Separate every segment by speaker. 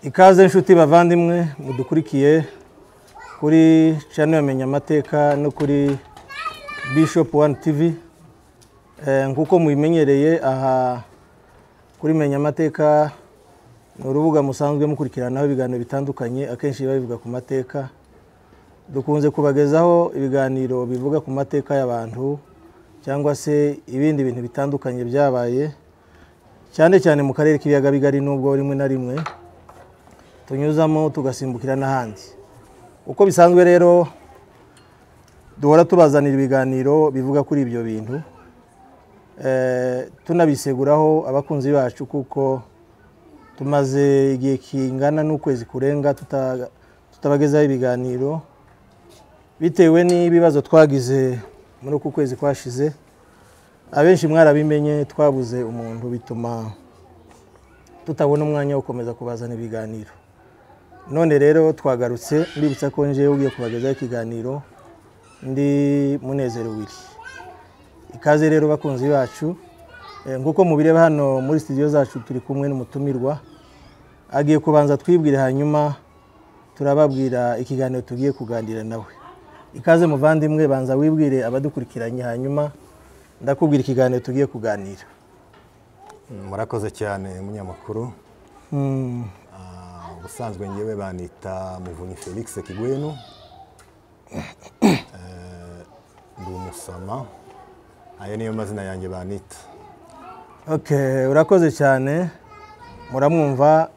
Speaker 1: ikaze inshuti bavandimwe mudukurikiye kuri channel yamenya amateka no kuri bishop one tv Eh, nk'uko mubimenyereye aha kuri menya amateka ni urubuga musanzwe mukurikiranaho ibiganiro bitandukanye akenshi biba bivuga ku mateka dukunze kubagezaho ibiganiro bivuga ku mateka y'abantu cyangwa se ibindi bintu bitandukanye byabaye cyane cyane mu karere k'ibiyaga bigari nubwo rimwe na rimwe tunyuzamo tugasimbukira n'ahandi uko bisanzwe rero duhora tubazanira ibiganiro bivuga kuri ibyo bintu Eh, tunabiseguraho abakunzi bacu kuko tumaze igihe kingana n'ukwezi kurenga tuta- tutabagezaho ibiganiro bitewe n'ibibazo twagize muri uku kwezi kwashize abenshi mwarabimenye twabuze umuntu bituma tutabona umwanya wo gukomeza kubazana ibiganiro none rero twagarutse ndibutsa ko nje ugiye kubagezaho ikiganiro ndi munezero wiri ikaze rero bakunzi bacu Eh, nk'uko mubireba hano muri studio zacu turi kumwe n'umutumirwa agiye kubanza twibwire hanyuma turababwira ikiganiro tugiye kuganira nawe ikaze muvandimwe banza wibwire abadukurikiranye hanyuma ndakubwira ikiganiro tugiye kuganira
Speaker 2: murakoze cyane munyamakuru
Speaker 1: Mm,
Speaker 2: Ah, ubusanzwe ngewe banita muvunyi felix kigwenu Eh, ndi umusama ayo niyo mazina yanjye banita
Speaker 1: okay urakoze cyane muramwumva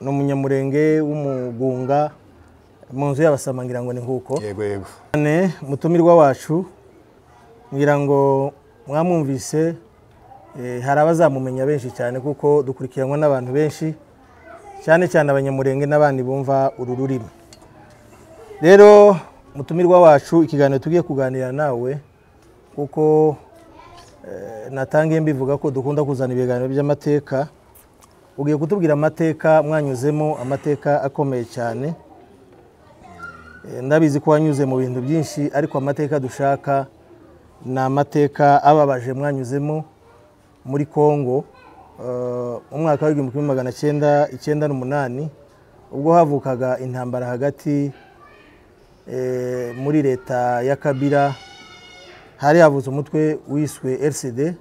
Speaker 1: ni umunyamurenge w'umugunga mu nzu y'abasama ngira ngo ni nk'uko
Speaker 2: yego yego
Speaker 1: cyane mutumirwa wacu ngira ngo mwamwumvise eh, hari abazamumenya benshi cyane kuko dukurikiranwa n'abantu benshi cyane cyane abanyamurenge n'abandi bumva uru rurimi rero mutumirwa wacu ikiganiro tugiye kuganira nawe kuko eh, natangiye mbivuga ko dukunda kuzana ibiganiro by'amateka ugiye kutubwira amateka mwanyuzemo amateka akomeye cyane Eh, ndabizi ko wanyuze mu bintu byinshi ariko amateka dushaka ni amateka ababaje mwanyuzemo muri Congo eh, mu mwaka w'igihumbi kimwe magana cyenda icyenda n'umunani ubwo havukaga intambara hagati eh, muri leta ya Kabila hari havutse umutwe wiswe RCD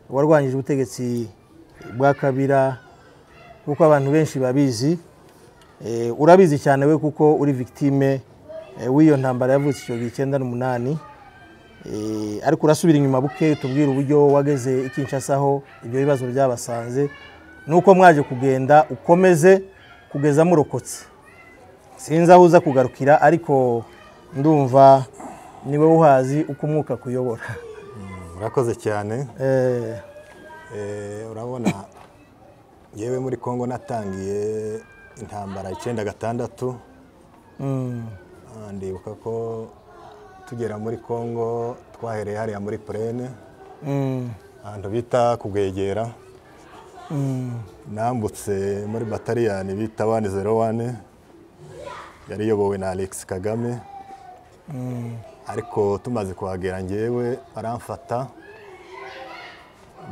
Speaker 1: warwanyije ubutegetsi bwa Kabila kuko abantu benshi babizi Eh, urabizi cyane we kuko uri victime eh, w'iyo ntambara yavutse igihumbi icyenda n'umunani Eh, ariko urasubira inyuma buke tubwire uburyo wageze i Kinshasa aho ibyo bibazo byabasanze nuko mwaje kugenda ukomeze kugeza murokotse sinzi aho uza kugarukira ariko ndumva niwe uhazi uko umwuka kuyobora
Speaker 2: murakoze cyane
Speaker 1: Eh,
Speaker 2: Eh, urabona yewe muri congo natangiye intambara icyenda gatandatu
Speaker 1: mm,
Speaker 2: Ah, ndibuka ko tugera muri congo twahereye hariya muri purene
Speaker 1: mm,
Speaker 2: ahantu bita kugwegera
Speaker 1: mm,
Speaker 2: nambutse muri bataliyani bita wani zero wani yari iyobowe na alex kagame ariko tumaze kuhagera ngewe baramfata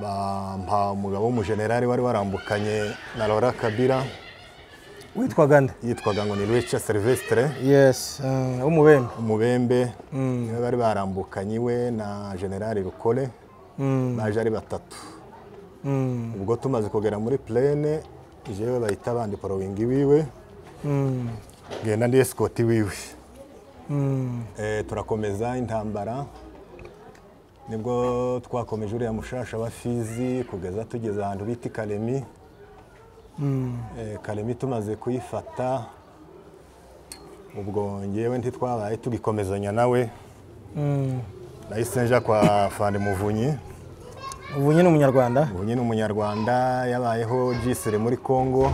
Speaker 2: bampa umugabo w'umujenerali wari warambukanye na Laurent kabira
Speaker 1: witwaga nde
Speaker 2: yitwaga ngo ni rica silvestre
Speaker 1: yes eh, w'umubembe
Speaker 2: umubembe niwe bari barambukanye iwe na generali rukore
Speaker 1: Mm,
Speaker 2: baje ari batatu
Speaker 1: mm,
Speaker 2: ubwo tumaze kugera muri plene jewe bahita bandipolowingi wiwe
Speaker 1: mm.
Speaker 2: genda ndi esikoti wiwe
Speaker 1: Mm,
Speaker 2: Eh, turakomeza intambara nibwo twakomeje uriya mushasha wa fizi kugeza tugeze ahantu bita i karemi
Speaker 1: mm,
Speaker 2: Eh, karemi tumaze kuyifata ubwo ngewe ntitwabaye tugikomezanya nawe
Speaker 1: mm.
Speaker 2: nahise nja kwa fande muvunyi
Speaker 1: Muvunyi ni umunyarwanda
Speaker 2: muvunyi ni umunyarwanda yabayeho jisire muri congo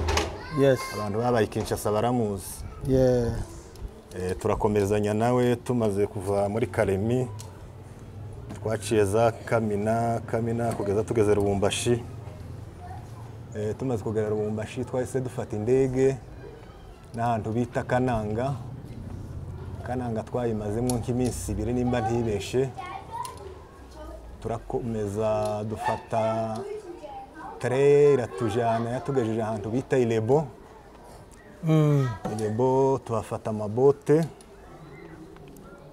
Speaker 1: yes
Speaker 2: abantu babaye i kinshasa baramuzi
Speaker 1: yeah.
Speaker 2: Eh, turakomezanya nawe tumaze kuva muri karemi twaciye za kamina kamina kugeza tugeze rubumbashi Eh, tumaze kugera rubumbashi twahise dufata indege n'ahantu bita kananga kananga twayimazemo nk'iminsi ibiri nimba ntibeshe turakomeza dufata tere iratujyana yatugejeje ahantu bita irebo irembo tuhafata amabote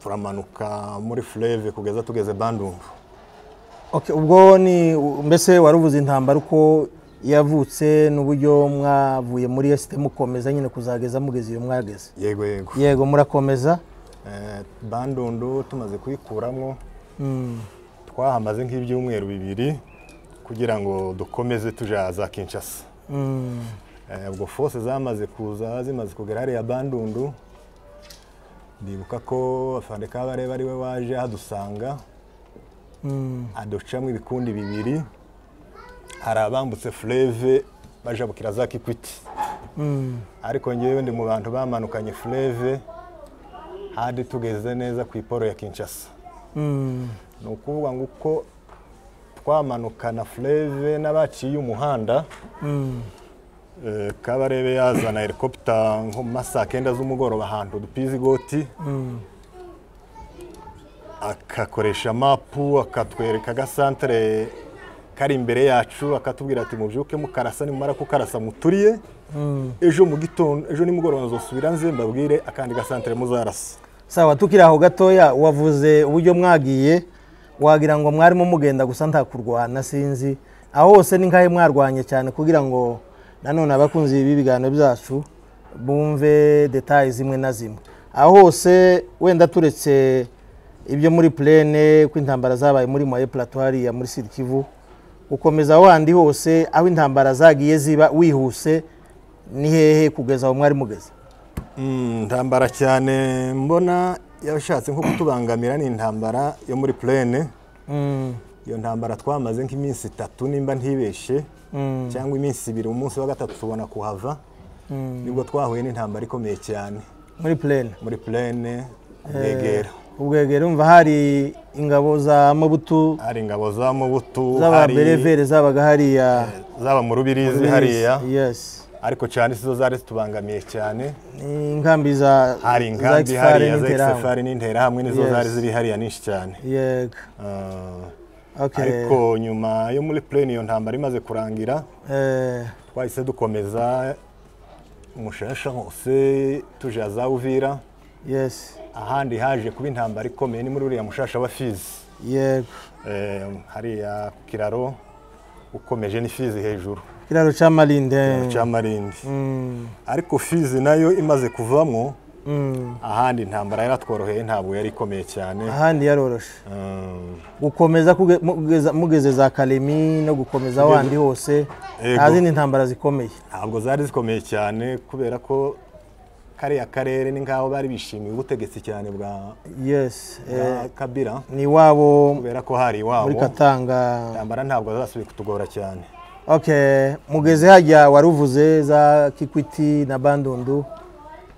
Speaker 2: turamanuka muri fureve kugeza tugeze bandundu
Speaker 1: Okay, ubwo ni mbese waruvuze intambara uko yavutse n'uburyo mwavuye muri esite mukomeza nyine kuzageza mugeze iyo mwageze
Speaker 2: yego yego
Speaker 1: yego murakomeza
Speaker 2: Eh, bandundu tumaze kuyikuramo twahamaze nk'ibyumweru bibiri kugira ngo dukomeze tujya za kinshasa
Speaker 1: Mm,
Speaker 2: Eh, ubwo fose zamaze kuza zimaze kugera hariya bandundu ndibuka ko afande kabareba ari we waje hadusanga
Speaker 1: mm,
Speaker 2: aducamo ibikundi bibiri hari abambutse fureve bajabukira za kikwiti
Speaker 1: mm.
Speaker 2: ariko ngewe ndi mu bantu bamanukanye fureve hadi tugeze neza ku iporo ya kinshasa
Speaker 1: Mm,
Speaker 2: ni ukuvuga ngo uko twamanukana fureve n'abaciye umuhanda
Speaker 1: mm,
Speaker 2: eh, kabarebe yazana helikopita nko mu ma saa kenda z'umugoroba ahantu dupize igoti
Speaker 1: mm,
Speaker 2: akakoresha mapu akatwereka agasantere kari imbere yacu akatubwira ati mubyuke mukarasa nimumara kukarasa muturiye
Speaker 1: mm.
Speaker 2: ejo mu gitondo ejo nimugoroba nzosubira nze mbabwire akandi gasantere muzarasa
Speaker 1: sawa tukiri aho gatoya wavuze uburyo mwagiye wagira ngo mwarimo mugenda gusa nta kurwana sinzi aho hose ni nkahe mwarwanye cyane kugira ngo nanone abakunzi b'ibi biganiro byacu bumve detaye zimwe na zimwe aho hose wenda turetse ibyo muri plene ko intambara zabaye muri maye platwari ya muri sud kivu ukomeza aho handi hose aho intambara zagiye ziba wihuse ni hehe kugeza aho mwari mugeze
Speaker 2: Mm, intambara cyane mbona yashatse nko kutubangamira ni intambara yo muri plene
Speaker 1: Mm,
Speaker 2: iyo ntambara twamaze nk'iminsi itatu nimba ntibeshe
Speaker 1: mm,
Speaker 2: cyangwa iminsi ibiri umunsi wa gatatu tubona kuhava
Speaker 1: mm.
Speaker 2: nibwo twahuye n'intambara ikomeye cyane
Speaker 1: muri plene
Speaker 2: muri plene kumwegera
Speaker 1: ubwegera umva hari ingabo za mabutu
Speaker 2: hari ingabo za mubutu hari
Speaker 1: z'ababerevere zabaga hariya
Speaker 2: zaba mu rubirizi hariya
Speaker 1: yes
Speaker 2: ariko cyane sizo zari zitubangamiye cyane
Speaker 1: ni inkambi za
Speaker 2: hari
Speaker 1: za
Speaker 2: inkambi
Speaker 1: Ekifari
Speaker 2: hariya za
Speaker 1: n'Interahamwe.
Speaker 2: exefari n'interahamwe nizo
Speaker 1: Yes.
Speaker 2: zari ziri hariya nyinshi cyane
Speaker 1: yego
Speaker 2: Ah,
Speaker 1: okay
Speaker 2: ariko nyuma yo muri plene iyo ntambara imaze kurangira
Speaker 1: eh
Speaker 2: twahise dukomeza umushasha hose tujya za uvira
Speaker 1: yes
Speaker 2: ahandi haje kuba intambara ikomeye ni muri uriya mushasha wa fizi
Speaker 1: yego
Speaker 2: Eh, hariya ku kiraro ukomeje ni fizi hejuru
Speaker 1: kiraro cya marinde
Speaker 2: cya marindi
Speaker 1: Mm,
Speaker 2: ariko fizi nayo imaze kuvamo
Speaker 1: mm.
Speaker 2: ahandi intambara yaratworoheye ntabwo yari ikomeye cyane
Speaker 1: ahandi yaroroshe
Speaker 2: Mm,
Speaker 1: gukomeza kuge- mugeza- mugeze za karemi no gukomeza ahandi hose
Speaker 2: Yego.
Speaker 1: nta zindi ntambara zikomeye
Speaker 2: ntabwo zari zikomeye cyane kubera ko kariya karere ni nk'aho bari bishimiye ubutegetsi cyane bwa
Speaker 1: yes
Speaker 2: bwa kabira
Speaker 1: ni iwabo
Speaker 2: kubera ko hari
Speaker 1: muri
Speaker 2: iwabo
Speaker 1: katanga
Speaker 2: intambara ntabwo zasubiye kutugora cyane
Speaker 1: Okay, mugeze hajya waruvuze za Kikwiti na Bandundu.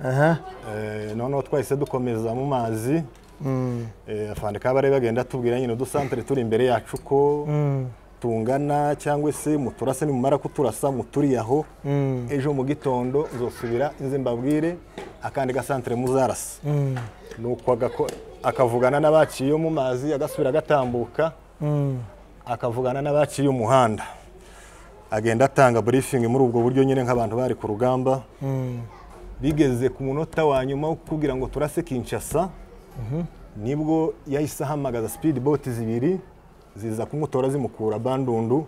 Speaker 1: Aha.
Speaker 2: Eh, noneho twahise dukomeza mu mazi
Speaker 1: Mm.
Speaker 2: Eh, afande kabare bagenda atubwira nyine udusantere turi imbere yacu ko
Speaker 1: Mm.
Speaker 2: tungana cyangwa se muturase nimumara kuturasa muturiye aho
Speaker 1: Mm.
Speaker 2: ejo mu gitondo nzosubira nze mbabwire akandi gasantere muzarasa
Speaker 1: Mm.
Speaker 2: nuko agako- akavugana n'abaciye mu mazi agasubira agatambuka
Speaker 1: Mm.
Speaker 2: akavugana n'abaciye umuhanda agenda atanga briefing muri ubwo buryo nyine nk'abantu bari ku rugamba
Speaker 1: Mm.
Speaker 2: bigeze ku munota wa nyuma wo kubwira ngo turase kinshasa nibwo yahise ahamagaza speed boat zibiri ziza kumutora zimukura bandundu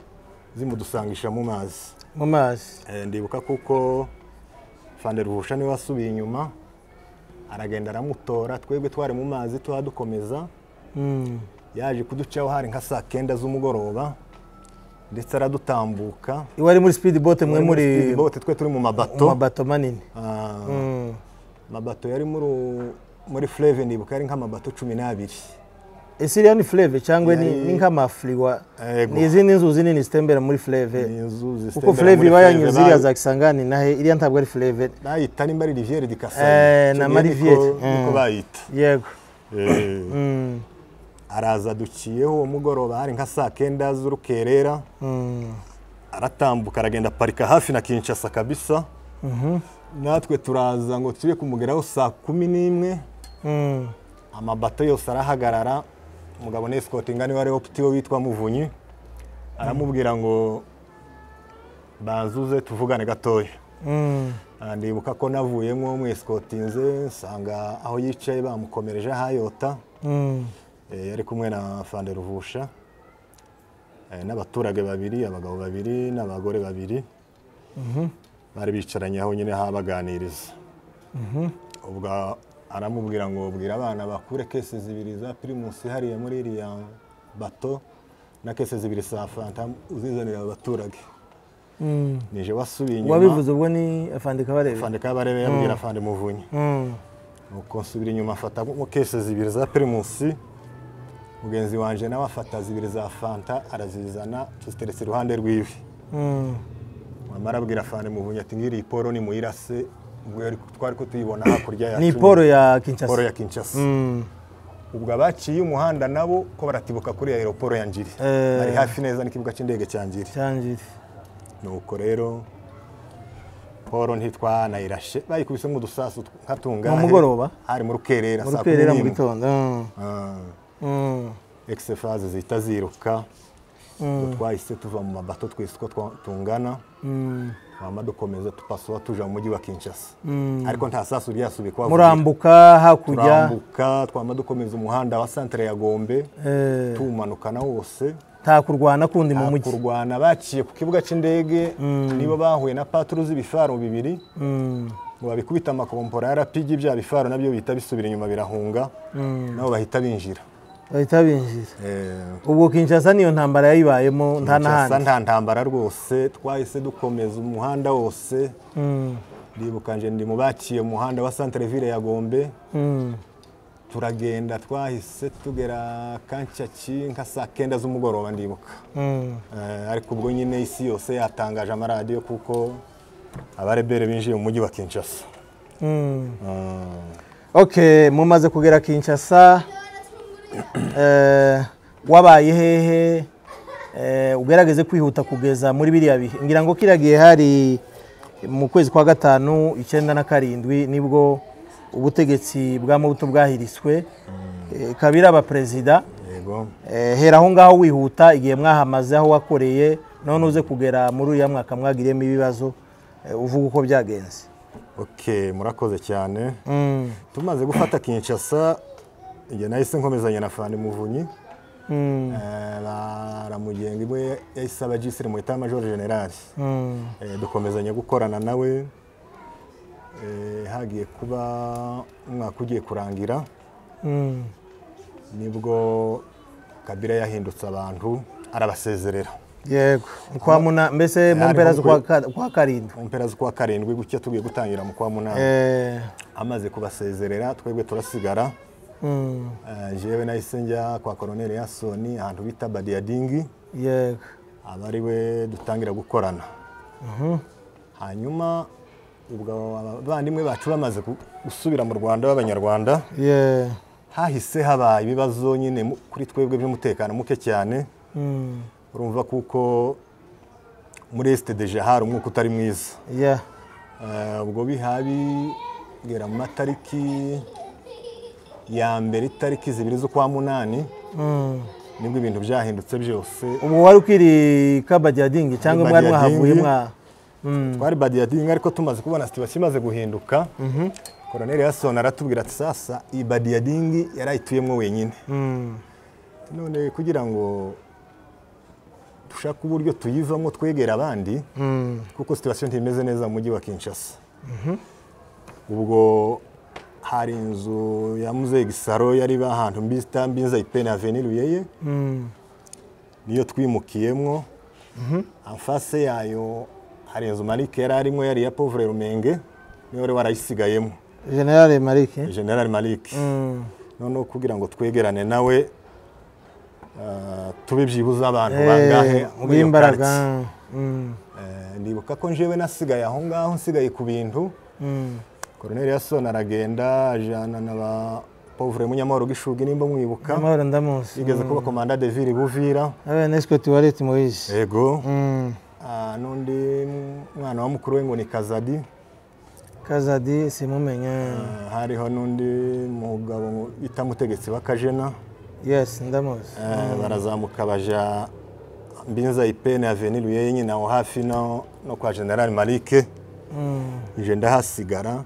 Speaker 2: zimudusangisha mu mazi
Speaker 1: Mu mazi.
Speaker 2: Eh, ndibuka kuko fanderuvusha niwe wasubiye inyuma aragenda aramutora twebwe twari mu mazi tuhadukomeza
Speaker 1: Mm.
Speaker 2: yaje kuducaho hari nka saa kenda z'umugoroba ndetse aradutambuka
Speaker 1: Iwe ari muri speed boat mwe muri
Speaker 2: Speed boat, twe turi mu
Speaker 1: mu
Speaker 2: mabato
Speaker 1: mabato manini.
Speaker 2: Ah,
Speaker 1: Mm.
Speaker 2: amabato yari muri muri fureve ndibuka yari nk'amabato cumi n'abiri
Speaker 1: Isiriya ni fleve cyangwa ni
Speaker 2: Yari-
Speaker 1: ni nk'amafriwa.
Speaker 2: Yego.
Speaker 1: Ni izindi nzuzi nini zitembera muri fleve. Kuko fleve
Speaker 2: fleve
Speaker 1: iba yanyuze ziriya za Kisangani nahe iriya ntabwo ari fleve.
Speaker 2: bayita nimba ari riviere di
Speaker 1: Eh,
Speaker 2: kasai
Speaker 1: na
Speaker 2: Icyo gihe
Speaker 1: Mariviere.
Speaker 2: niko- niko
Speaker 1: Mm.
Speaker 2: bayita
Speaker 1: Yego.
Speaker 2: Eh,
Speaker 1: Mm.
Speaker 2: araza aduciyeho uwo mugoroba hari nka saa kenda z'urukerera
Speaker 1: Mm.
Speaker 2: aratambuka aragenda aparika hafi na kinshasa kabisa
Speaker 1: Mhm.
Speaker 2: natwe turaza ngo tujye kumugeraho saa kumi n'imwe
Speaker 1: Mm.
Speaker 2: amabato yose arahagarara umugabo ni esikotinga niwe ariho putiwe witwa muvunyi aramubwira ngo banzuze tuvugane gatoya ndibuka ko navuyemo mwesikotinze nsanga aho yicaye bamukomereje ahayota Eh, yari kumwe na Fande Ruvusha eh, n'abaturage babiri abagabo babiri n'abagore babiri bari bicaranye aho nyine habaganiriza ubwo aramubwira ngo bwira abana bakure kese zibiri za pirimusi hariya muri iriya bato na kese zibiri za fanta uzizanira abaturage nije wasubiye inyuma
Speaker 1: uwabivuze ubwo ni afande kabarebe
Speaker 2: fande kabarebe yabwira fande muvunyi
Speaker 1: Mm.
Speaker 2: nuko nsubira inyuma afata mu kese zibiri za pirimusi mugenzi wanjye nawe afata zibiri za fanta arazizana tuziteretse iruhande rw'iwe
Speaker 1: Mm.
Speaker 2: wamara abwira fanta muvunyi ati ngiri iyi poro nimuyirase ubwo yari- twari kutuyibona hakurya yacu
Speaker 1: ni poro ya
Speaker 2: poro
Speaker 1: kinshasa
Speaker 2: ya kinshasa
Speaker 1: Mm.
Speaker 2: ubwo abaciye umuhanda nabo ko baratibuka kuri aeroporo ya njiri
Speaker 1: Eh.
Speaker 2: ari hafi neza n'ikibuga cy'indege cya njiri
Speaker 1: cyangiri
Speaker 2: nuko rero poro ntitwanayirashe bayikubisemo udusasu nka tungahe
Speaker 1: mugoroba?
Speaker 2: hari mu rukerera
Speaker 1: mu
Speaker 2: saa kumi
Speaker 1: rukerera mu
Speaker 2: n'imwe.
Speaker 1: gitondo Mm.
Speaker 2: Ah.
Speaker 1: Mm.
Speaker 2: egisefaze zihita ziruka Ubwo twahise tuva mu mabato twese uko twa- tungana
Speaker 1: Mm.
Speaker 2: twama dukomeza tupasura tuja mu mujyi wa kinshasa ariko nta sasu ryasubikwa
Speaker 1: murambuka hakurya
Speaker 2: turambuka twama dukomeza umuhanda wa santere ya gombe
Speaker 1: eh,
Speaker 2: tuwumanukana wose
Speaker 1: nta kurwana kundi mu
Speaker 2: nta
Speaker 1: mujyi
Speaker 2: kurwana baciye ku kibuga cy'indege nibo bahuye na paturu z'ibifaro bibiri
Speaker 1: Mm.
Speaker 2: ngo babikubita amakompora ya rapigi bya bifaro nabyo bihita bisubira inyuma birahunga nabo bahita binjira
Speaker 1: bahita binjira
Speaker 2: Eh,
Speaker 1: ubwo kinshasa niyo ntambara yayibayemo nta
Speaker 2: Kinshasa
Speaker 1: n'ahandi
Speaker 2: nta ntambara rwose twahise dukomeza umuhanda wose
Speaker 1: Mm.
Speaker 2: ndibuka nje ndi mu baciye mu muhanda wa centre ville ya Gombe
Speaker 1: Mm.
Speaker 2: turagenda twahise tugera kancyaki nka saa kenda z'umugoroba ndibuka
Speaker 1: Mm.
Speaker 2: Eh, ariko ubwo nyine isi yose yatangaje amaradiyo kuko abarebere binjiye mu mujyi wa Kinshasa
Speaker 1: Mm.
Speaker 2: Eh,
Speaker 1: Okay, mumaze kugera Kinshasa eh, wabaye hehe eh, ugerageze kwihuta kugeza muri biriya bihe ngira ngo kiriya gihe hari mu kwezi kwa gatanu icyenda na karindwi nibwo ubutegetsi bwa Mobutu bwahiriswe eh, kabiri aba perezida
Speaker 2: yego
Speaker 1: eh, hera aho ngaho wihuta igihe mwahamaze aho wakoreye none uze kugera muri uriya mwaka mwagiriyemo ibibazo eh, uvuga uko byagenze
Speaker 2: okay murakoze cyane
Speaker 1: mm.
Speaker 2: tumaze gufata Kinshasa njye nahise nkomezanya na Fani Muvunyi
Speaker 1: Mm.
Speaker 2: Eh, baramugenga imwe yahise aba gisire mu itama Major General
Speaker 1: Mm.
Speaker 2: Eh, dukomezanya gukorana nawe Eh, hagiye kuba umwaka ugiye kurangira
Speaker 1: Mm.
Speaker 2: nibwo Kabila yahindutse abantu arabasezerera
Speaker 1: yego kwa muna mbese mu mpera z'ukwa ka- kwa karindwi
Speaker 2: mu mpera z'ukwa karindwi gutya tugiye gutangira mu kwa munani
Speaker 1: Eh,
Speaker 2: amaze kubasezerera twebwe turasigara
Speaker 1: mm,
Speaker 2: Eh, jewe nahise njya kwa Colonel Yasoni ahantu bita Badiadingi
Speaker 1: yego
Speaker 2: aba ari we dutangira gukorana hanyuma ubwo abavandimwe bacu bamaze gu- gusubira mu rwanda b'abanyarwanda
Speaker 1: ye
Speaker 2: hahise habaye ibibazo nyine mu- kuri twebwe by'umutekano muke cyane
Speaker 1: mm,
Speaker 2: urumva kuko muri esite deje hari umwuka utari mwiza
Speaker 1: ya
Speaker 2: Eh, ubwo bihabi bigera mu matariki ya mbere itariki zibiri z'ukwa munani
Speaker 1: mm.
Speaker 2: nibwo ibintu byahindutse byose
Speaker 1: ubu wari ukiri kabajyadingi cyangwa mwari
Speaker 2: Kabadiadingi.
Speaker 1: mwahavuye mwa Mm,
Speaker 2: twari badiyadingi ariko tumaze kubona situation imaze guhinduka koroneri yasona aratubwira ati sasa iyi badiyadingi yarayituyemo wenyine
Speaker 1: mm,
Speaker 2: none kugira ngo dushake uburyo tuyivamo twegera abandi
Speaker 1: mm,
Speaker 2: kuko situation ntimeze neza mu mujyi wa kinshasa ubwo hari inzu ya muzeyi gisaro yari ba ahantu mbita mbinza ipene aveni ruyeye
Speaker 1: mm,
Speaker 2: niyo twimukiyemo amfase yayo hari inzu marike yari arimo yari iya povure rumenge niyo wari warayisigayemo
Speaker 1: generale marike
Speaker 2: general marike
Speaker 1: Mm,
Speaker 2: noneho kugira ngo twegerane nawe ah, tube byibuze abantu
Speaker 1: eh,
Speaker 2: bangahe muri iyo
Speaker 1: bw'imbaraga
Speaker 2: quartier.
Speaker 1: Mm,
Speaker 2: Eh, ndibuka ko njewe nasigaye aho ngaho nsigaye ku bintu
Speaker 1: mm,
Speaker 2: koroneri yasona aragenda ajana na ba povure munyamahoro gishugi nimba mwibuka
Speaker 1: amahoro ndamuzi
Speaker 2: yigeze kuba komanda de ville buvira
Speaker 1: abe nesco tuwarete moise
Speaker 2: yego
Speaker 1: Mm,
Speaker 2: Ah, n'undi mwana wa mukuru we ngo ni kazadi
Speaker 1: kazadi simumenye
Speaker 2: Ah, hariho n'undi mugabo bita mutegetsi w'akajena
Speaker 1: yes ndamuzi
Speaker 2: Ah, barazamuka baja mbinza ipene aveni ruyeye nyina aho hafi no no kwa general marike nje ndahasigara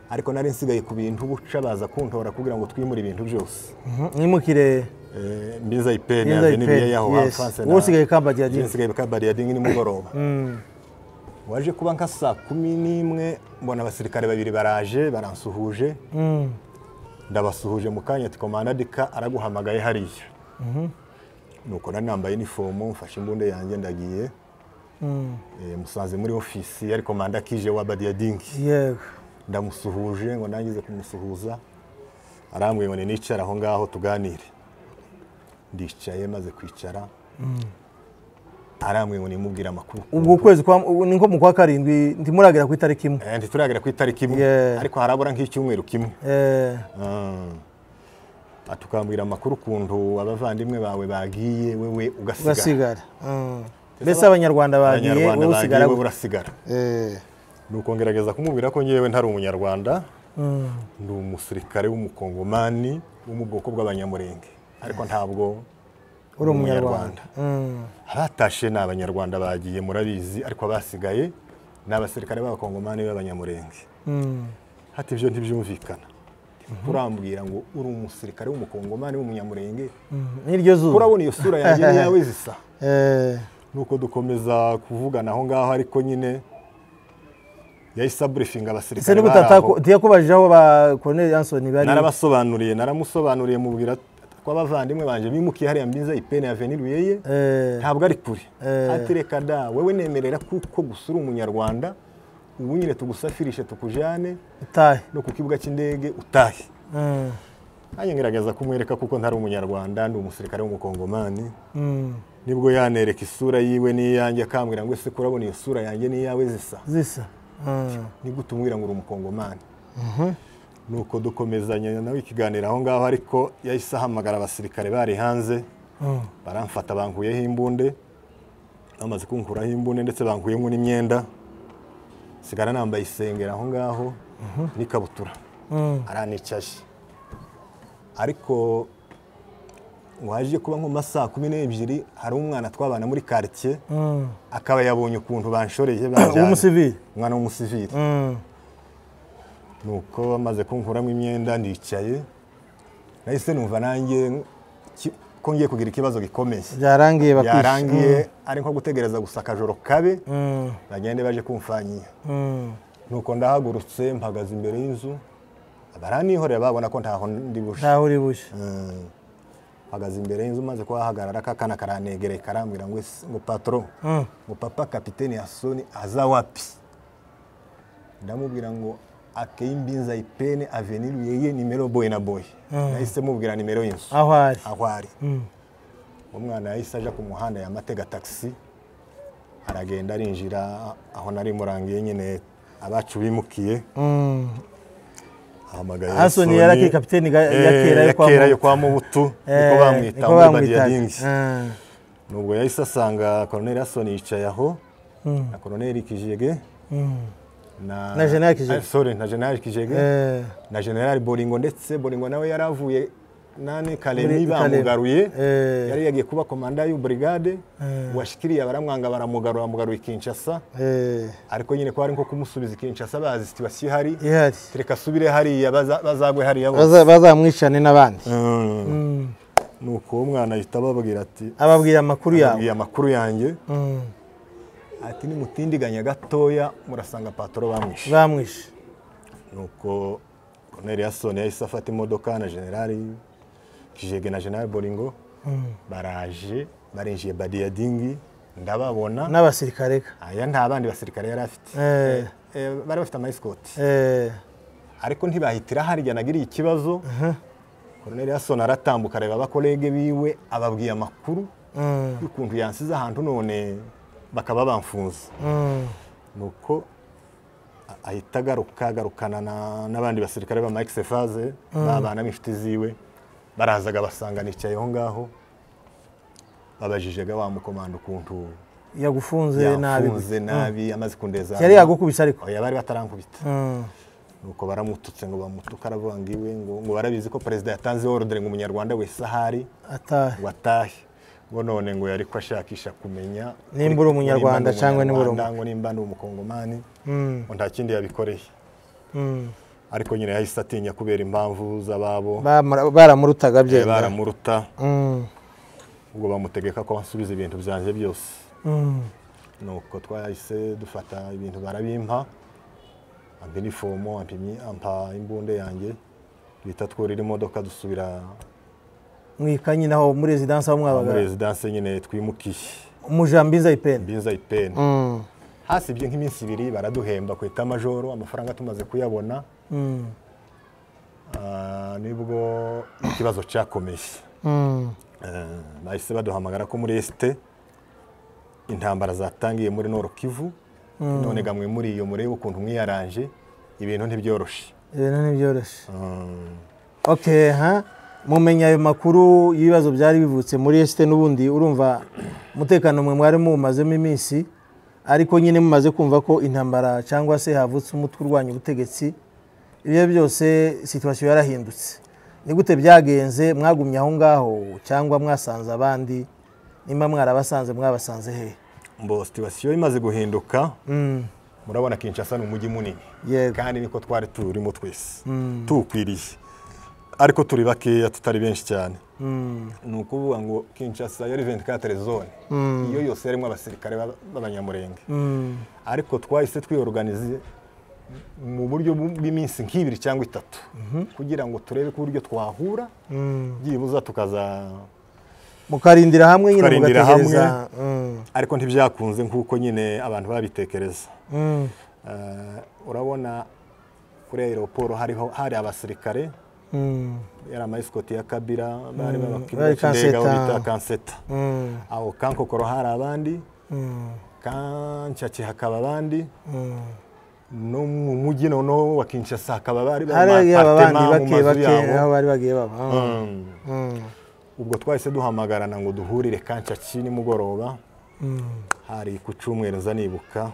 Speaker 2: ariko nari nsigaye ku bintu buca baza kuntora kugira ngo twimure ibintu byose
Speaker 1: nimukire
Speaker 2: Eh, mbiza ipeni
Speaker 1: Mbiza
Speaker 2: yaje n'ibiye
Speaker 1: Ipeni,
Speaker 2: yaho
Speaker 1: yes. Wowe usigaye Kabari ya Dingi.
Speaker 2: nsigaye kabari ya dingi nimugoroba waje kuba nka saa kumi n'imwe mbona abasirikare babiri baraje baransuhuje ndabasuhuje mu kanya ati komandadi ka araguhamagaye hariya nuko nari nambaye inifomu mfashe imbunda yanjye ndagiye Eh, musanze muri ofisi yari komanda kije wa badiyadingi
Speaker 1: yego
Speaker 2: ndamusuhuje ngo nangize kumusuhuza arambwiye ngo ninicare aho ngaho tuganire ndicaye maze kwicara arambwiye ngo nimubwire amakuru
Speaker 1: ubwo ukwezi kwa ubu ni nko mu kwa karindwi ntimuragera ku itariki imwe
Speaker 2: Eh, ntituragera ku itariki imwe
Speaker 1: Yeah.
Speaker 2: ariko harabura nk'icyumweru kimwe
Speaker 1: Eh,
Speaker 2: ati ukambwira amakuru ukuntu abavandimwe bawe bagiye wewe ugasigara
Speaker 1: ugasigara Mm. mbese abanyarwanda bagiye
Speaker 2: abanyarwanda
Speaker 1: wowe
Speaker 2: bagiye
Speaker 1: usigara
Speaker 2: wewe urasigara
Speaker 1: Eh,
Speaker 2: nuko ngerageza kumubwira ko ngewe ntari umunyarwanda ndi umusirikare w'umukongomani wo mu bwoko bw'abanyamurenge ariko ntabwo
Speaker 1: uri umunyarwanda Mm.
Speaker 2: abatashe ni abanyarwanda bagiye murabizi ariko abasigaye ni abasirikare b'abakongomani b'abanyamurenge
Speaker 1: Mm.
Speaker 2: hati ibyo ntibyumvikana turambwira ngo uri umusirikare w'umukongomani w'umunyamurenge
Speaker 1: Mm. n'iryo zuba
Speaker 2: urabona iyo sura yanjye n'iyawe zisa
Speaker 1: Eh,
Speaker 2: nuko dukomeza kuvugana aho ngaho ariko nyine yahise aburifinga
Speaker 1: ese
Speaker 2: abasirikare bari
Speaker 1: n'ubutata
Speaker 2: aho
Speaker 1: ntiyakubajije aho ba Colonel Anthony bari
Speaker 2: narabasobanuriye naramusobanuriye mubwira ko abavandimwe banjye bimukiye hariya mbiza ipeni ya veni ruyeye
Speaker 1: Eh,
Speaker 2: ntabwo ari kure
Speaker 1: Eh.
Speaker 2: ati reka da wewe nemerera kuko gusa uri umunyarwanda ubu nyine tugusafirishe tukujyane
Speaker 1: utahe
Speaker 2: no ku kibuga cy'indege utahe
Speaker 1: Mm.
Speaker 2: nanjye ngerageza kumwereka kuko ntari umunyarwanda ndi umusirikare w'umukongomani
Speaker 1: Mm.
Speaker 2: nibwo yanereka isura yiwe n'iyanjye akambwira ngo ese kurabona iyo sura yanjye n'iyawe zisa
Speaker 1: zisa Mm.
Speaker 2: nibwo utumwira ngo uri umukongomani nuko dukomezanya nawe ikiganiro aho ngaho ariko yahise ahamagara abasirikare bari hanze
Speaker 1: Mm.
Speaker 2: baramfata bankuyeho imbunde bamaze kunkuraho imbunde ndetse bankuyemo n'imyenda sigara nambaye isengeri aho ngaho n'ikabutura
Speaker 1: Mm.
Speaker 2: aranicaje ariko waje kuba nko mu masaha kumi n'ebyiri hari umwana twabana muri karitsiye
Speaker 1: Mm.
Speaker 2: akaba yabonye ukuntu banshoreye banjyanye
Speaker 1: w'umusivili
Speaker 2: umwana w'umusivili
Speaker 1: Mm.
Speaker 2: nuko bamaze kunkuramo imyenda ndicaye nahise numva nanjye ki- ko ngiye kugira ikibazo gikomeye
Speaker 1: byarangiye bakishe
Speaker 2: byarangiye ari nko gutegereza gusa akajoro kabe
Speaker 1: Mm.
Speaker 2: bagende baje kumfanyira
Speaker 1: Mm.
Speaker 2: nuko ndahagurutse mpagaze imbere y'inzu baranihorera babona ko ntaho ndi bushe
Speaker 1: ntaho uri buje
Speaker 2: Mm. mpagaze imbere y'inzu maze kuhahagarara kakana karantegereye karambwira ngo ese- ngo patoro
Speaker 1: Mm.
Speaker 2: ngo papa kapiteni yasoni aza wapi ndamubwira ngo akeye imbinza ipene avenir yeye nimero boye na boye nahise mubwira nimero y'inzu
Speaker 1: aho ari
Speaker 2: aho ari
Speaker 1: Mm.
Speaker 2: umwana yahise aja ku muhanda ya matega taxi aragenda arinjira aho nari murangiye nyine abacu bimukiye
Speaker 1: Mm.
Speaker 2: ahamagaye
Speaker 1: Anthony
Speaker 2: Soni.
Speaker 1: yari akiri kapiteni ga-
Speaker 2: Eh,
Speaker 1: ya kera yo kwa
Speaker 2: kera
Speaker 1: Mubutu.
Speaker 2: yo kwa mubutu niko
Speaker 1: Eh,
Speaker 2: bamwita
Speaker 1: niko
Speaker 2: muri
Speaker 1: bamwitaga.
Speaker 2: Badiadingi.
Speaker 1: Mm.
Speaker 2: nubwo yahise asanga koroneri asoni yicaye aho na koroneri kijege
Speaker 1: Mm.
Speaker 2: na
Speaker 1: Na General Kijege.
Speaker 2: Ah, sorry, na general kijege
Speaker 1: Eh,
Speaker 2: na general boringo ndetse boringo nawe yari avuye nane karemi
Speaker 1: Muri Kalemi.
Speaker 2: bamugaruye
Speaker 1: Eh.
Speaker 2: yari yagiye kuba komanda y'uburigade washikiriye baramwanga baramugarura bamugaruye i kinshasa
Speaker 1: eh,
Speaker 2: ariko nyine ko hari nko kumusubiza i kinshasa bazi situwasiyo ihari
Speaker 1: ihari
Speaker 2: reka asubire hariya baza- bazagwe hariya bose
Speaker 1: Baza- bazamwicane n'abandi
Speaker 2: Mm.
Speaker 1: Mm.
Speaker 2: nuko uwo mwana ahita ababwira ati
Speaker 1: ababwira amakuru yawe
Speaker 2: "Mbwiye amakuru yanjye
Speaker 1: Mm.
Speaker 2: ati nimutindiganya gatoya murasanga patoro bamwishe
Speaker 1: bamwishe
Speaker 2: nuko Colonel Yasoni yahise afata imodoka na generali kijege na generali boringo baraje barinjiye badiyadingi ndababona
Speaker 1: n'abasirikare ka
Speaker 2: aya nta bandi basirikare yari afite
Speaker 1: Eh.
Speaker 2: Eh, bari bafite amayisikoti
Speaker 1: Eh,
Speaker 2: ariko ntibahitira harya nagiriye ikibazo Colonel Yasoni aratambuka areba abakorege biwe ababwiye amakuru
Speaker 1: mm,
Speaker 2: y'ukuntu yansize ahantu none bakaba bamfunze
Speaker 1: mm,
Speaker 2: nuko a- ahita agaruka agarukana na- n'abandi basirikare ba Mike Sefaze babana n'inshuti ziwe barazaga basanga nicaye aho ngaho babajije ga wa mukomanda ukuntu
Speaker 1: yagufunze nabi
Speaker 2: yafunze nabi amaze kundeza
Speaker 1: yari yagukubise ariko
Speaker 2: Oya, bari batarankubita
Speaker 1: Mm.
Speaker 2: nuko baramututse ngo bamutuka aravuga ngo iwe ngo ngo barabizi ko perezida yatanze ordre ngo umunyarwanda wese ahari
Speaker 1: atahe
Speaker 2: ngo atahe ngo none ngo yari ko ashakisha kumenya
Speaker 1: Nimba uri Umunyarwanda cyangwa
Speaker 2: cyangwa
Speaker 1: nimba uri Umu-
Speaker 2: ngo nimba ari umukongomani
Speaker 1: Mm,
Speaker 2: ngo nta kindi yabikoreye
Speaker 1: mm.
Speaker 2: ariko nyine yahise atinya kubera impamvu z'ababo
Speaker 1: Bamura- baramurutaga
Speaker 2: Eh,
Speaker 1: byenda
Speaker 2: baramuruta
Speaker 1: Mm,
Speaker 2: ubwo bamutegeka ko ansubiza ibintu byanjye byose
Speaker 1: mm.
Speaker 2: nuko twahise dufata ibintu barabimpa ampa inifomo ampa imyi- ampa imbunda yanjye bita twurira imodoka dusubira
Speaker 1: mwika nyine aho muri rezidansi aho
Speaker 2: muri
Speaker 1: mwabaga
Speaker 2: rezidanse nyine twimukiye
Speaker 1: umujambinza ipeni
Speaker 2: mbinza ipeni
Speaker 1: Mm,
Speaker 2: hasibye nk'iminsi ibiri baraduhemba ku itamajoro amafaranga tumaze kuyabona
Speaker 1: mm,
Speaker 2: ah, nibwo ikibazo cyakomeye
Speaker 1: mm.
Speaker 2: Eh, bahise baduhamagara ko muri esite intambara zatangiye muri noro kivu none gamwe muri iyo murebe ukuntu mwiyaranje ibintu ntibyoroshe
Speaker 1: ibintu ntibyoroshye
Speaker 2: Mm,
Speaker 1: okay ha mumenya ayo makuru y'ibibazo byari bivutse muri esite n'ubundi urumva umutekano mwe mwari muwumazemo iminsi ariko nyine mumaze kumva ko intambara cyangwa se havutse umutwe urwanya ubutegetsi ibyo byose situwasiyo yarahindutse ni gute byagenze mwagumye aho ngaho cyangwa mwasanze abandi nimba mwarabasanze mwabasanze hehe
Speaker 2: mbo situwasiyo imaze guhinduka
Speaker 1: Mm,
Speaker 2: murabona kinshasa ni umujyi munini
Speaker 1: yego
Speaker 2: kandi niko twari turimo twese tuwukwiriye ariko turi bakeya tutari benshi cyane
Speaker 1: Mm,
Speaker 2: ni ukuvuga ngo kinshasa yari 24 zone iyo yose yarimo abasirikare b'aba- b'abanyamurenge
Speaker 1: mm,
Speaker 2: ariko twahise twiyoruganize mu buryo bw- bw'iminsi nk'ibiri cyangwa itatu kugira ngo turebe ko uburyo twahura
Speaker 1: mm.
Speaker 2: byibuza tukaza
Speaker 1: mukarindira hamwe nyine
Speaker 2: Tukarindira hamwe.
Speaker 1: mugategereza Mm,
Speaker 2: ariko ntibyakunze nk'uko nyine abantu babitekereza
Speaker 1: mm,
Speaker 2: Eh, urabona kuri aeroporo hariho hari abasirikare
Speaker 1: mm,
Speaker 2: yari amayisikoti ya kabira
Speaker 1: bari
Speaker 2: bari babakindega aho
Speaker 1: kanseta.
Speaker 2: bita kanseta
Speaker 1: mm,
Speaker 2: aho kankokoro hari abandi
Speaker 1: mm,
Speaker 2: kanshaki hakaba abandi
Speaker 1: mm.
Speaker 2: no mu mujyi noneho wa kinshasa hakaba bari
Speaker 1: hari aba bandi
Speaker 2: batema mu
Speaker 1: bake
Speaker 2: mazu
Speaker 1: bake
Speaker 2: yabo.
Speaker 1: aho bari bagiye baba
Speaker 2: Mm.
Speaker 1: Mm,
Speaker 2: ubwo twahise duhamagarana ngo duhurire kanshaki nimugoroba
Speaker 1: mm,
Speaker 2: hari ku cyumweru nza nibuka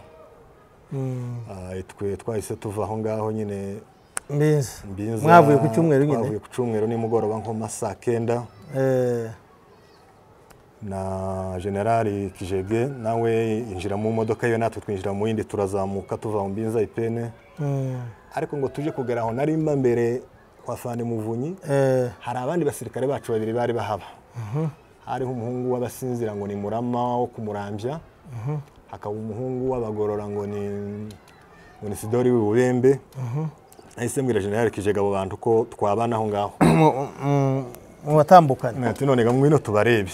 Speaker 1: mm.
Speaker 2: Ah, twe twahise tuva aho ngaho nyine
Speaker 1: mbizi
Speaker 2: mbinza
Speaker 1: mwavuye ku cyumweru nyine
Speaker 2: twavuye ku cyumweru nimugoroba nko mu ma saa kenda
Speaker 1: Eh,
Speaker 2: na generali kijege nawe yinjira mu modoka yiwe natwe twinjira mu yindi turazamuka tuva mu mbinza ipene
Speaker 1: mm,
Speaker 2: ariko ngo tuje kugera aho nari mba mbere kwa fande muvunyi
Speaker 1: eh,
Speaker 2: hari abandi basirikare bacu babiri bari bahaba hariho umuhungu w'abasinzira ngo ni murama wo kumurambya hakaba umuhungu w'abagorora ngo ni ngo ni sidori w'ububembe nahise mbwira generali kijega abo bantu ko twabana aho ngaho
Speaker 1: mu- mu- mu batambukane
Speaker 2: ati none ga ngwino tubarebe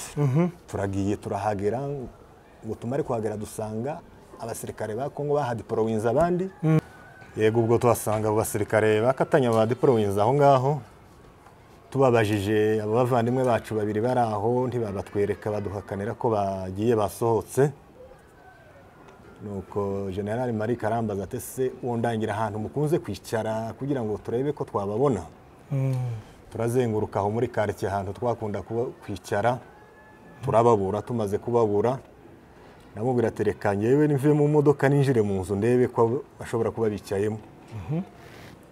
Speaker 2: turagiye turahagera ngo tumare kuhagera dusanga abasirikare ba kongo baha diporowinzi abandi yego ubwo tuhasanga abo basirikare bakatanya ba diporowinzi aho ngaho tubabajije abo bavandimwe bacu babiri bari aho ntibabatwereka baduhakanira ko bagiye basohotse nuko generali marie karambaza ati se uwo ndangira ahantu mukunze kwicara kugira ngo turebe ko twababona
Speaker 1: Mm,
Speaker 2: turazenguruka aho muri karitsiye ahantu twakunda kuba- kwicara turababura tumaze kubabura namubwira ati reka ngewe nive mu modoka ninjire mu nzu ndebe ko bashobora kuba bicayemo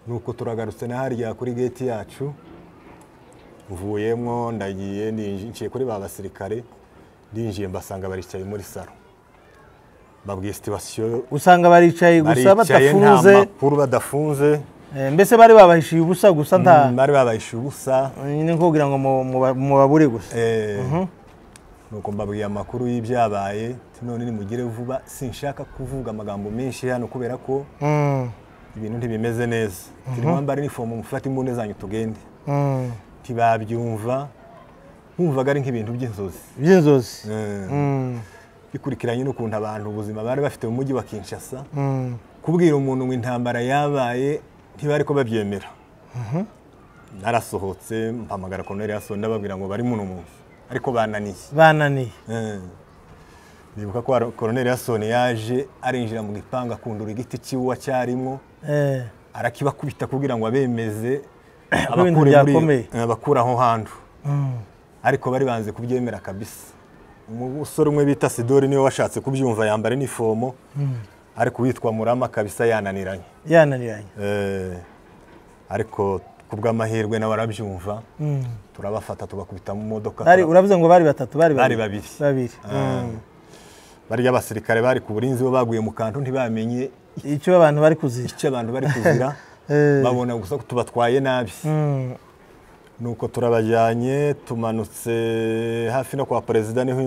Speaker 2: nuko turagarutse na harya kuri geti yacu mvuyemo ndagiye ninji- nciye kuri ba basirikare ndinjiye mbasanga baricaye muri saro babwiye situwasiyo
Speaker 1: usanga baricaye gusa
Speaker 2: baricaye nta
Speaker 1: badafunze
Speaker 2: makuru badafunze
Speaker 1: Eh, mbese bari babahishiye ubusa gusa nta
Speaker 2: bari babahishe ubusa
Speaker 1: nyine nkubwira ngo mu- mu- mubabure gusa
Speaker 2: nuko mbabwiye amakuru y'ibyabaye ati none nimugire vuba sinshaka kuvuga amagambo menshi hano kubera ko
Speaker 1: Mm,
Speaker 2: ibintu ntibimeze neza mwambara inifomu mufate imbunda zanyu tugende
Speaker 1: mm.
Speaker 2: ntibabyumva bumvaga ari nk'ibintu by'inzozi
Speaker 1: by'inzozi
Speaker 2: Eh,
Speaker 1: Mm,
Speaker 2: bikurikiranye n'ukuntu abantu ubuzima bari bafite mu mujyi wa kinshasa
Speaker 1: mm.
Speaker 2: kubwira umuntu ngo intambara yabaye ntibari ko babyemera narasohotse mpamagara koroneri yasohotse ndababwira ngo bari muno munsi ariko bananiye
Speaker 1: bananiye
Speaker 2: Eh. Nibuka ko Aro- Colonel Yasoni yaje arinjira mu gipangu akundura igiti cy'iwa cyarimo
Speaker 1: Eh,
Speaker 2: arakibakubita kugira ngo abemeze
Speaker 1: ibintu
Speaker 2: abakure muri-
Speaker 1: byakomeye.
Speaker 2: eh, abakure aho hantu
Speaker 1: mm.
Speaker 2: ariko bari banze kubyemera kabisa umusore umwe bita Sidori niwe washatse kubyumva yambara inifomo ariko uwitwa Murama kabisa yananiranye
Speaker 1: yananiranye
Speaker 2: Eh, ariko ku bw'amahirwe nawe arabyumva turabafata tubakubita mu modoka
Speaker 1: Bari- uravuze ngo bari batatu bari
Speaker 2: Bari babiri.
Speaker 1: babiri
Speaker 2: Ah.
Speaker 1: Mm.
Speaker 2: barya abasirikare bari ku burinzi bo baguye mu kantu ntibamenye
Speaker 1: icyo abantu bari kuzira
Speaker 2: icyo abantu bari kuzira
Speaker 1: Eh.
Speaker 2: babona gusa ko tubatwaye nabi
Speaker 1: Mm.
Speaker 2: nuko turabajyanye tumanutse hafi no kwa perezida niho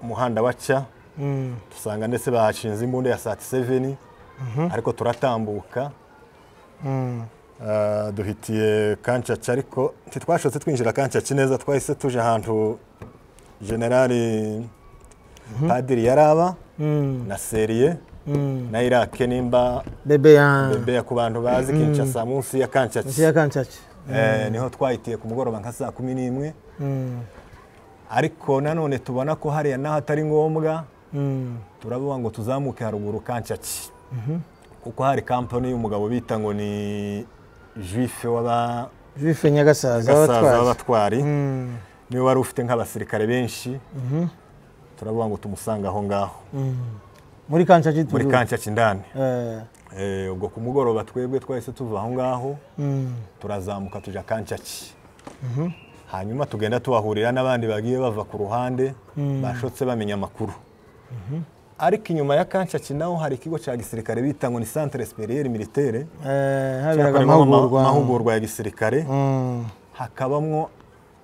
Speaker 2: umuhanda waca
Speaker 1: Mm.
Speaker 2: dusanga ndetse bahashinze imbunda ya saa seveni ariko turatambuka
Speaker 1: Mm.
Speaker 2: Ah, duhitiye kancaca ariko ntitwashobotse twinjira kancaca neza twahise tuje ahantu generali padiri yaraba
Speaker 1: Mm.
Speaker 2: na seriye
Speaker 1: Mm.
Speaker 2: na irake nimba
Speaker 1: bebe ya
Speaker 2: bebe ku bantu bazi kinshasa munsi ya
Speaker 1: munsi
Speaker 2: kancaca
Speaker 1: ya kancaca
Speaker 2: Eh, niho twahitiye ku mugoroba nka saa kumi n'imwe
Speaker 1: Mm.
Speaker 2: ariko nanone tubona ko hariya naho atari ngombwa
Speaker 1: Mm.
Speaker 2: turavuga ngo tuzamuke haruguru kancaki kuko hari kampani y'umugabo bita ngo ni juife w'aba-
Speaker 1: bife nyagasaza
Speaker 2: gasaza
Speaker 1: abatwazi
Speaker 2: b'abatwari
Speaker 1: Mm.
Speaker 2: niwe wari ufite nk'abasirikare benshi turavuga ngo tumusanga aho ngaho
Speaker 1: Mm. muri kancaca
Speaker 2: muri
Speaker 1: turi
Speaker 2: kancaki ndani Eh, ubwo ku mugoroba twebwe twahise tuva aho ngaho turazamuka tujya kancaki hanyuma tugenda tubahurira n'abandi bagiye bava ku ruhande bashotse bamenya amakuru ariko inyuma ya kancaki naho hari ikigo cya gisirikare bita ngo ni santere superiere militaire
Speaker 1: haberaga
Speaker 2: cyakorerwamo ama-
Speaker 1: amahugurwa
Speaker 2: amahugurwa ya gisirikare
Speaker 1: Mm.
Speaker 2: hakabamwo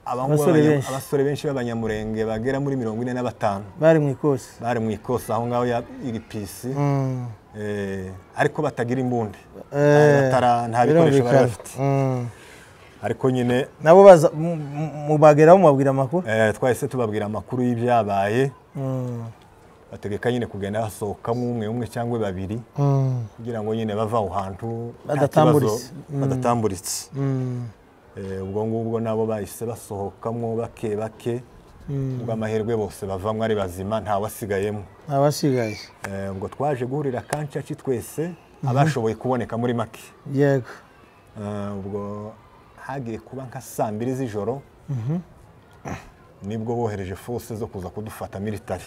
Speaker 2: abahungu
Speaker 1: Abasore
Speaker 2: b'abanya-
Speaker 1: benshi.
Speaker 2: abasore benshi b'abanyamurenge bagera muri mirongo ine na batanu
Speaker 1: bari mu ikosi
Speaker 2: bari mu ikosa aho ngaho ya iripisi
Speaker 1: Mm.
Speaker 2: ariko batagira imbunda
Speaker 1: Eh,
Speaker 2: Amatara, nta bikoresho bari
Speaker 1: birumvikana.
Speaker 2: bafite
Speaker 1: Mm.
Speaker 2: ariko nyine
Speaker 1: nabo baza mu- mu- mubageraho mubabwira amakuru
Speaker 2: eh, twahise tubabwira amakuru y'ibyabaye
Speaker 1: Mm.
Speaker 2: bategeka nyine kugenda basohokamo umwe umwe cyangwa babiri
Speaker 1: Mm.
Speaker 2: kugira ngo nyine bava aho hantu nta
Speaker 1: Badatamburitse.
Speaker 2: kibazo, badatamburitse
Speaker 1: Mm.
Speaker 2: Eh, ubwo ngubwo nabo bahise basohokamo bake bake ubwo amahirwe bose bavamo ari bazima ntawasigayemo
Speaker 1: abasigaye
Speaker 2: Eh, ubwo twaje guhurira kancaci twese abashoboye kuboneka muri make
Speaker 1: yego
Speaker 2: Eh, ubwo hagiye kuba nka saa mbiri z'ijoro nibwo bohereje fose zo kuza kudufata militari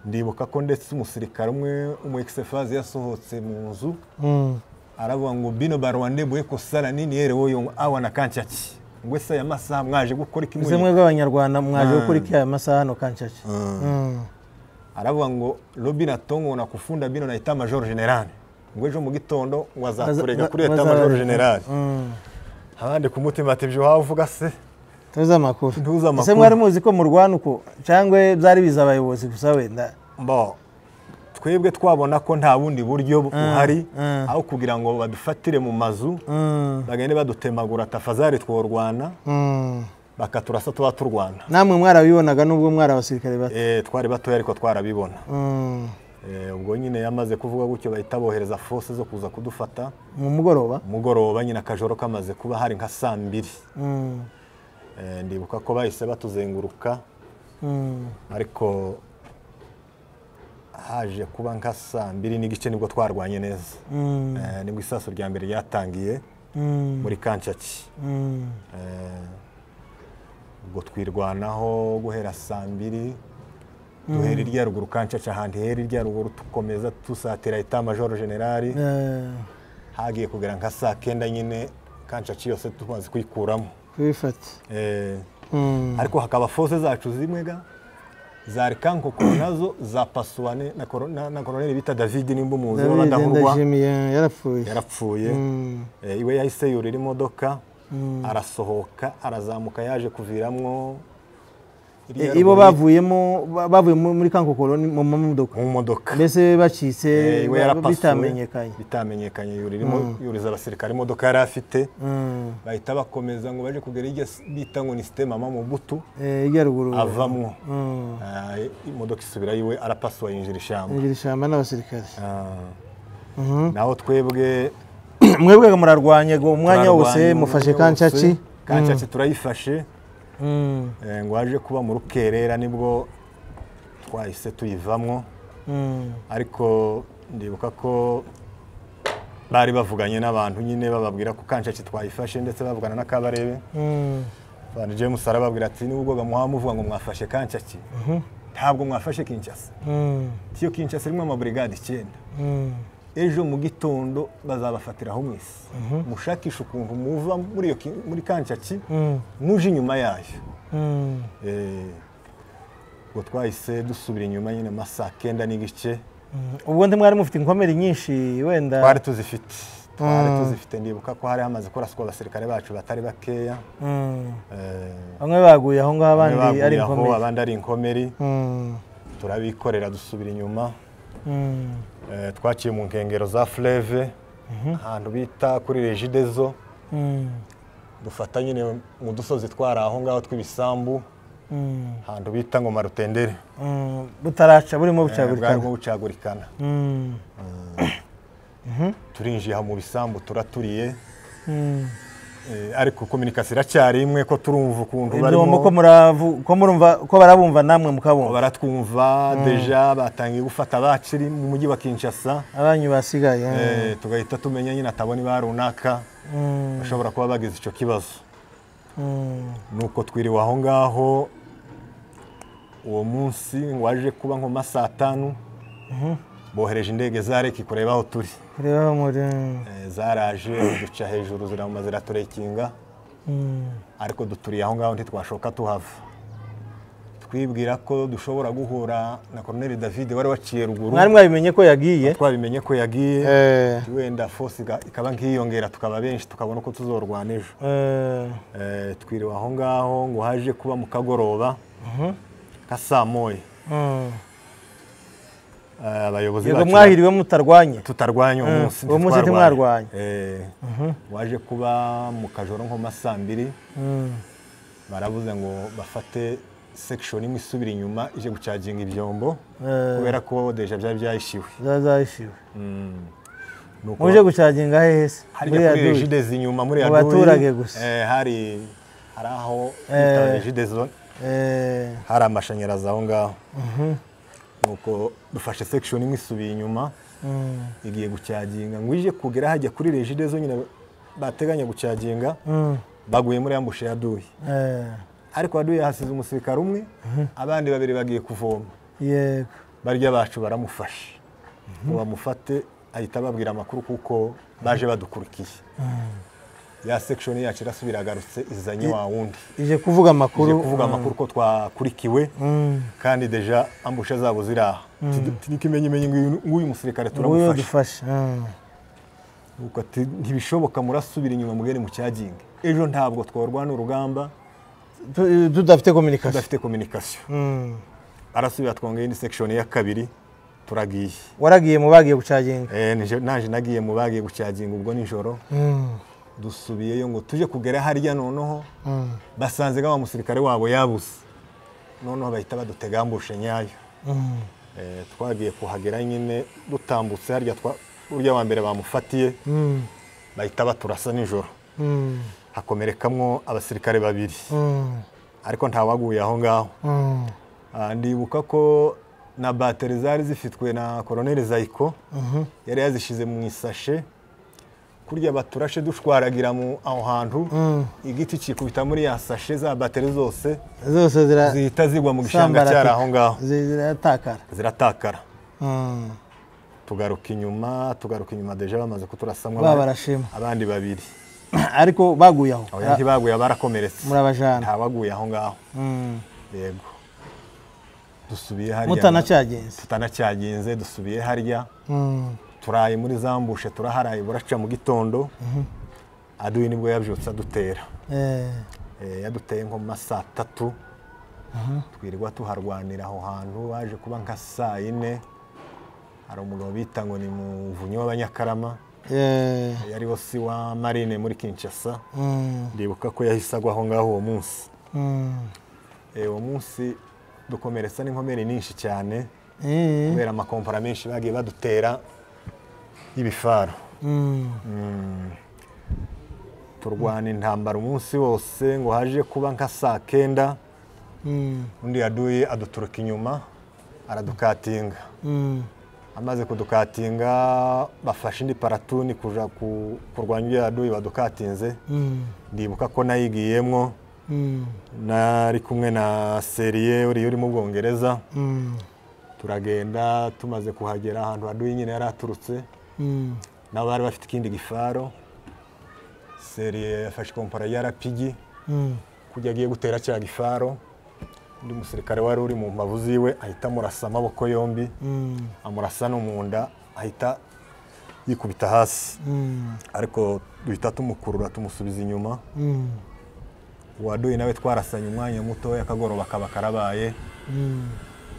Speaker 2: ndibuka ko ndetse umusirikare umwe umu ekisefazi yasohotse mu nzu
Speaker 1: Mm.
Speaker 2: aravuga ngo bino barwande buye kosara nini yerewe yo awa na kancaki ngwe se aya masaha mwaje gukora iki
Speaker 1: ese
Speaker 2: muri
Speaker 1: mwebwe abanyarwanda mwaje gukora iki aya masaha hano kancaca Mm.
Speaker 2: aravuga ngo Robin atongo na kufunda bino na eta major general ngo ejo mu gitondo wazakurega
Speaker 1: Baza-
Speaker 2: kuri eta
Speaker 1: baza-
Speaker 2: major general
Speaker 1: Mm.
Speaker 2: abandi ku mutima ati byo waba uvuga se
Speaker 1: tuzi amakuru
Speaker 2: Tuzi amakuru.
Speaker 1: ese mwari muzi ko murwana uko cyangwa byari biza abayobozi gusa wenda
Speaker 2: mbo twebwe twabona ko nta bundi buryo buhari
Speaker 1: mm.
Speaker 2: aho kugira ngo badufatire mu mazu
Speaker 1: Mm.
Speaker 2: bagende badutemagura tafazari tworwana
Speaker 1: Mm.
Speaker 2: bakaturasa tuba turwana
Speaker 1: namwe mwarabibonaga nubwo mwari abasirikare bato
Speaker 2: Eh, twari batoya ariko twarabibona
Speaker 1: Mm.
Speaker 2: Eh, ubwo nyine yamaze kuvuga gutyo bahita bohereza fose zo kuza kudufata
Speaker 1: mu mugoroba
Speaker 2: umugoroba nyine akajoro kamaze kuba hari nka saa mbiri
Speaker 1: Mm.
Speaker 2: Eh, ndibuka ko bahise batuzenguruka
Speaker 1: Mm.
Speaker 2: ariko haje kuba nka saa mbiri n'igice nibwo twarwanye neza
Speaker 1: Mm.
Speaker 2: Eh, nibwo isaso rya mbere ryatangiye
Speaker 1: Mm.
Speaker 2: muri kancaki
Speaker 1: Mm.
Speaker 2: Eh, ubwo twirwanaho guhera saa mbiri duhera irya ruguru kancaca ahandi hera irya ruguru tukomeza dusatira eta majoro generali
Speaker 1: Eh,
Speaker 2: hagiye kugera nka saa kenda nyine kancaci yose tumaze kuyikuramo
Speaker 1: kubifata
Speaker 2: Eh,
Speaker 1: Mm.
Speaker 2: ariko hakaba fose zacu zimwe ga za rekanko nazo za pasuwane na koro- na- na koroneli bita david nimba umuzi
Speaker 1: David
Speaker 2: w'abadahurwa
Speaker 1: Ndayishimiye yarapfuye
Speaker 2: yarapfuye
Speaker 1: Mm.
Speaker 2: Eh, iwe yahise yurira imodoka
Speaker 1: Mm.
Speaker 2: arasohoka arazamuka yaje kuviramo
Speaker 1: E, ibo bavuyemo ba- bavuye mu- muri kanko koloni mu mamodoka
Speaker 2: mu modoka
Speaker 1: mbese bacitse
Speaker 2: Eh, iwe
Speaker 1: ba-
Speaker 2: yarapasuwe,
Speaker 1: bitamenyekanye
Speaker 2: bitamenyekanye yuririmo yuriza abasirikare imodoka yari afite
Speaker 1: Mm.
Speaker 2: bahita bakomeza ngo baje kugera iryo s- bita ngo ni sitema mama butu
Speaker 1: Eh, irya ruguru
Speaker 2: avamo
Speaker 1: Mm.
Speaker 2: Ah, imodoka isubira yiwe arapasuwa yinjira ishyamba
Speaker 1: injira ishyamba n'abasirikare
Speaker 2: Ah. naho twebwe
Speaker 1: mwebwe murarwanye ngo umwanya wose
Speaker 2: turarwanya,
Speaker 1: mufashe
Speaker 2: umwanya wose.
Speaker 1: kancaci
Speaker 2: kancaci turayifashe
Speaker 1: Mm.
Speaker 2: Eh, ngo haje kuba mu rukerera nibwo twahise tuyivamo
Speaker 1: Mm.
Speaker 2: ariko ndibuka ko bari bavuganye n'abantu nyine bababwira ko kancaki twayifashe ndetse bavugana na kabarebe
Speaker 1: Mm.
Speaker 2: abantu james arababwira ati n'ubwo muhaba muvuga ngo mwafashe kancaki ntabwo mwafashe kinshasa
Speaker 1: Mm.
Speaker 2: tiyo kinshasa irimo amaburigade icyenda
Speaker 1: Mm.
Speaker 2: ejo mu gitondo bazabafatiraho mwese mushakishe ukuntu muva muri iyo ki- muri kancaki muje inyuma yayo Eh, ubwo twahise dusubira inyuma nyine ama saa kenda n'igice
Speaker 1: ubwo ndi mwari mufite inkomere nyinshi wenda
Speaker 2: twari tuzifite twari tuzifite ndibuka ko hari hamaze kuraswa abasirikare bacu batari bakeya
Speaker 1: Mm.
Speaker 2: Eh,
Speaker 1: bamwe baguye aho ngaho
Speaker 2: bamwe
Speaker 1: abandi ari
Speaker 2: baguye aho,
Speaker 1: inkomere
Speaker 2: abandi ari inkomeri
Speaker 1: Mm.
Speaker 2: turabikorera dusubira inyuma
Speaker 1: Mm.
Speaker 2: Eh, twaciye mu nkengero za Fleve ahantu bita kuri Regidezo
Speaker 1: Mm.
Speaker 2: dufata nyine mu dusozi twari aho ngaho tw'ibisambu
Speaker 1: Mm.
Speaker 2: ahantu bita ngo marutendere
Speaker 1: Mm. butaraca burimo bucagurikana
Speaker 2: bwarimo bucagurikana
Speaker 1: Mm.
Speaker 2: turinjiye aha mu bisambu turaturiye
Speaker 1: Mm.
Speaker 2: Eh, ariko kominikasi iracyari imwe ko turumva ukuntu
Speaker 1: ibyombo ko
Speaker 2: barimo
Speaker 1: muravu- ko murumva- ko barabumva namwe mukabumva
Speaker 2: baratwumva deja batangiye gufata bakiri mu mujyi wa Kinshasa
Speaker 1: abanyu basigaye
Speaker 2: Eh, tugahita tumenya nyine atabona iba runaka
Speaker 1: Mm.
Speaker 2: bashobora kuba bagize icyo kibazo
Speaker 1: Mm.
Speaker 2: nuko twiriwe aho ngaho uwo munsi waje kuba nko ma saa tanu bohereje indege za reki kureba aho turi
Speaker 1: kureba aho muri
Speaker 2: Eh, zaraje ziduca hejuru zirama ziraturekinga
Speaker 1: Mm.
Speaker 2: ariko duturiye aho ngaho ntitwashoka tuhava twibwira ko dushobora guhura na Colonel David wari waciye ruguru
Speaker 1: mwari mwabimenye ko yagiye
Speaker 2: twabimenye ko yagiye
Speaker 1: Eh.
Speaker 2: wenda force iga- ikaba nk'iyongera tukaba benshi tukabona uko tuzorwana ejo
Speaker 1: Eh.
Speaker 2: Eh, twiriwe aho ngaho ngo haje kuba mu kagoroba ka saa moya
Speaker 1: Mm.
Speaker 2: Eh, abayobozi
Speaker 1: yego
Speaker 2: bacu
Speaker 1: mwahiriwe mutarwanye
Speaker 2: tutarwanya uwo
Speaker 1: Mm,
Speaker 2: munsi
Speaker 1: uwo munsi
Speaker 2: ntitwarwanye.
Speaker 1: ntimwarwanye.
Speaker 2: Eh, waje kuba mu kajoro nko masaa mbiri
Speaker 1: Mm.
Speaker 2: baravuze ngo bafate section imwe isubira inyuma ije gucaginga ibyombo
Speaker 1: Eh.
Speaker 2: kubera ko deja byari byahishiwe
Speaker 1: zazahishiwe
Speaker 2: Nuko
Speaker 1: muje gucaginga hehe se
Speaker 2: hariya
Speaker 1: muri ya
Speaker 2: kuri
Speaker 1: duri
Speaker 2: regidezi inyuma muri
Speaker 1: Mu
Speaker 2: Yaduri,
Speaker 1: baturage gusa.
Speaker 2: eh, hari hari aho
Speaker 1: Eh.
Speaker 2: regidezo
Speaker 1: Eh,
Speaker 2: hari amashanyarazi aho ngaho nuko dufashe section imwe isubiye inyuma
Speaker 1: mm,
Speaker 2: igiye gucaginga ngo ije kugera hajya kuri regidezo nyine bateganya gucaginga
Speaker 1: mm,
Speaker 2: baguye muri ambushe ya duyi
Speaker 1: eh,
Speaker 2: ariko aduyi hasize umusirikare umwe abandi babiri bagiye kuvoma
Speaker 1: yego
Speaker 2: barya bacu baramufasha ngo bamufate ahita ababwira amakuru kuko baje badukurikiye ya section yacu irasubira agarutse izanye wa wundi
Speaker 1: ije kuvuga
Speaker 2: ije
Speaker 1: amakuru
Speaker 2: kuvuga amakuru ko twakurikiwe
Speaker 1: Mm,
Speaker 2: kandi deja ambushe zabo ziri aha tukimenyemenye ng'uyu musirikare
Speaker 1: nguyu
Speaker 2: turamufasha
Speaker 1: dufasha mm,
Speaker 2: Nuko ati, ntibishoboka murasubira inyuma mugere mu cyaginga ejo ntabwo tworwana urugamba
Speaker 1: tu- tudafite kominikasi
Speaker 2: tudafite kominikasiyo arasubira twongera indi sekishoni ya kabiri turagiye
Speaker 1: waragiye mu bagiye gucaginga
Speaker 2: Eh, nije- naje nagiye mu bagiye gucaginga ubwo nijoro
Speaker 1: Mm,
Speaker 2: dusubiyeyo ngo tujye kugera harya noneho
Speaker 1: mm,
Speaker 2: basanze nga wa musirikare wabo yabuze noneho bahita badutega ambushe nyayo
Speaker 1: mm,
Speaker 2: Eh, twagiye kuhagera nyine dutambutse harya twa- urya wa mbere bamufatiye
Speaker 1: mm,
Speaker 2: bahita baturasa nijoro
Speaker 1: mm,
Speaker 2: hakomerekamwo abasirikare babiri
Speaker 1: mm,
Speaker 2: ariko ntawaguye aho ngaho
Speaker 1: mm,
Speaker 2: Ah, ndibuka ko na bateri zari zifitwe na koroneri zayiko
Speaker 1: mhm,
Speaker 2: yari yazishyize mu isashe kurya baturashe dushwaragira mu aho hantu
Speaker 1: mm.
Speaker 2: igiti kikubita muri ya sashe za bateri zose
Speaker 1: zose zira-
Speaker 2: zihita zigwa mu gishanga cyari aho ngaho
Speaker 1: zi- ziratakara
Speaker 2: ziratakara
Speaker 1: Mm,
Speaker 2: tugaruka inyuma tugaruka inyuma deje bamaze kuturasamo
Speaker 1: ba barashima
Speaker 2: abandi babiri
Speaker 1: ariko baguye aho
Speaker 2: abo yari baguye barakomeretse
Speaker 1: murabajana
Speaker 2: ntawaguye aho ngaho
Speaker 1: Mm,
Speaker 2: yego dusubiye harya
Speaker 1: mutanacyagenze
Speaker 2: tutanacyagenze dusubiye harya
Speaker 1: Mm,
Speaker 2: turaye muri zambushe turaharaye buraca mu gitondo aduyi nibwo yabyutse adutera
Speaker 1: eh,
Speaker 2: Eh, yaduteye nko mu ma saa tatu twirirwa tuharwanira aho hantu baje kuba nka saa yine hari umugabo bita ngo ni muvunyi w'abanyakarama
Speaker 1: eh,
Speaker 2: yariho si wa marine muri kinshasa
Speaker 1: mm,
Speaker 2: ndibuka ko yahise agwa aho ngaho uwo munsi
Speaker 1: mm.
Speaker 2: Eh, uwo munsi dukomeretsa n'inkomere nyinshi cyane
Speaker 1: Eh,
Speaker 2: kubera amakompara menshi bagiye badutera y'ibifaro
Speaker 1: mm,
Speaker 2: turwana intambara umunsi wose ngo haje kuba nka saa kenda
Speaker 1: mm,
Speaker 2: undi yaduye aduturuka inyuma aradukatinga
Speaker 1: mm,
Speaker 2: amaze kudukatinga bafashe indi paratuni kuja ku- kurwanya ibyo yaduye badukatinze
Speaker 1: mm,
Speaker 2: ndibuka ko nayigiyemwo
Speaker 1: mm,
Speaker 2: nari kumwe na seriye uriya uri mu bwongereza
Speaker 1: mm,
Speaker 2: turagenda tumaze kuhagera ahantu haduye nyine yari aturutse nabo bari bafite ikindi gifaro seri yafashe kompara ya rapigi kujya agiye gutera cya gifaro undi musirikare wari uri mu mbavu ziwe ahita amurasa amaboko yombi amurasa no mu nda ahita yikubita hasi ariko duhita tumukurura tumusubiza inyuma waduye nawe twarasanye umwanya mutoya akagoroba kaba karabaye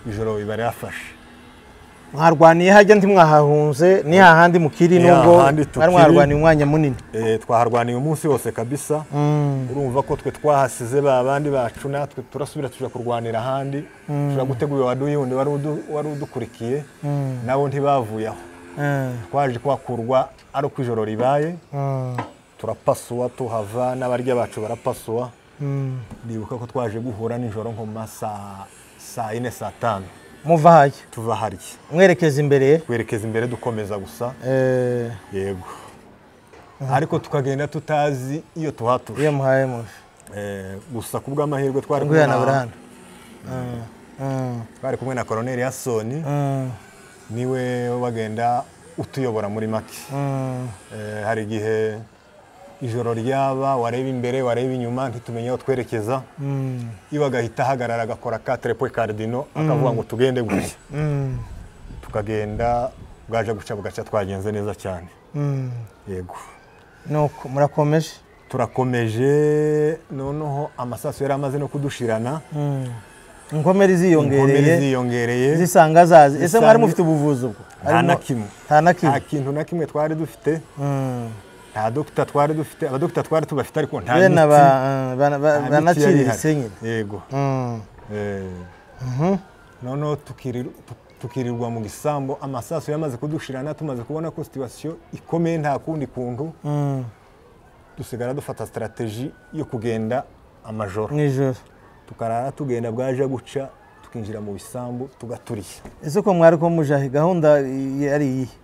Speaker 2: ijoro biba ryafashe
Speaker 1: mwarwaniye hajya ntimwahahunze ni hahandi mukiri
Speaker 2: Ni
Speaker 1: nubwo
Speaker 2: hahandi tukiri.
Speaker 1: mwari mwarwaniye umwanya munini
Speaker 2: Eh, twaharwaniye umunsi wose kabisa urumva ko twe twahasize ba bandi bacu natwe turasubira tujya kurwanira ahandi tujya gutegura waduye wundi wari udu- wari udukurikiye nabo ntibavuye aho
Speaker 1: Eh,
Speaker 2: twaje kuhakurwa ari uko ijoro ribaye
Speaker 1: mm,
Speaker 2: turapasuwa tuhava n'abarya bacu barapasuwa
Speaker 1: mm.
Speaker 2: ndibuka ko twaje guhura nijoro nko mu ma saa saa yine saa tanu
Speaker 1: muva hajya
Speaker 2: tuva harya
Speaker 1: mwerekeza imbere ye
Speaker 2: twerekeza imbere dukomeza gusa
Speaker 1: Eh,
Speaker 2: yego ariko tukagenda tutazi iyo tuhatura
Speaker 1: iyo muhaye mufi
Speaker 2: Eh, gusa ku bw'amahirwe twari
Speaker 1: nguya
Speaker 2: kumwe
Speaker 1: na
Speaker 2: na-
Speaker 1: burana Mm, mm,
Speaker 2: twari kumwe na koroneri yasoni
Speaker 1: mm,
Speaker 2: niwe wagenda utuyobora muri make
Speaker 1: mm.
Speaker 2: Eh, hari igihe ijoro ryaba wareba imbere wareba inyuma ntitumenye aho twerekeza iwe agahita ahagarara agakora ka telepwe karidino akavuga ngo tugende gutya tukagenda bwaje guca bugaca twagenze neza cyane yego
Speaker 1: nuko murakomeje
Speaker 2: turakomeje noneho amasaso yari amaze no kudushirana
Speaker 1: inkomere
Speaker 2: inkomere
Speaker 1: ziyongereye
Speaker 2: ziyongereye
Speaker 1: zisanga zazi ese
Speaker 2: Zisanga-
Speaker 1: mwari mufite ubuvuzi ubwo
Speaker 2: nta
Speaker 1: Harimo-
Speaker 2: na kimwe
Speaker 1: nta na
Speaker 2: nta
Speaker 1: kimwe
Speaker 2: kintu na kimwe twari dufite
Speaker 1: Mm.
Speaker 2: nta dogita twari dufite abadogita twari tubafite ariko nta
Speaker 1: bene
Speaker 2: miti,
Speaker 1: aba eh, bana- ba-
Speaker 2: nta miti yari ihari.
Speaker 1: banaciriritse nyine
Speaker 2: yego
Speaker 1: Mm.
Speaker 2: Eh, noneho tukiri- tu- tukirirwa mu gisambo amasaso yamaze kudushirana tumaze kubona ko situwasiyo ikomeye nta kundi kuntu
Speaker 1: Mm.
Speaker 2: dusigara dufata sitarategi yo kugenda amajoro
Speaker 1: nijoro
Speaker 2: tukarara tugenda bwaje guca tukinjira mu bisambu tugaturishya
Speaker 1: ese ko mwari ko mujahe gahunda i- ari iyihe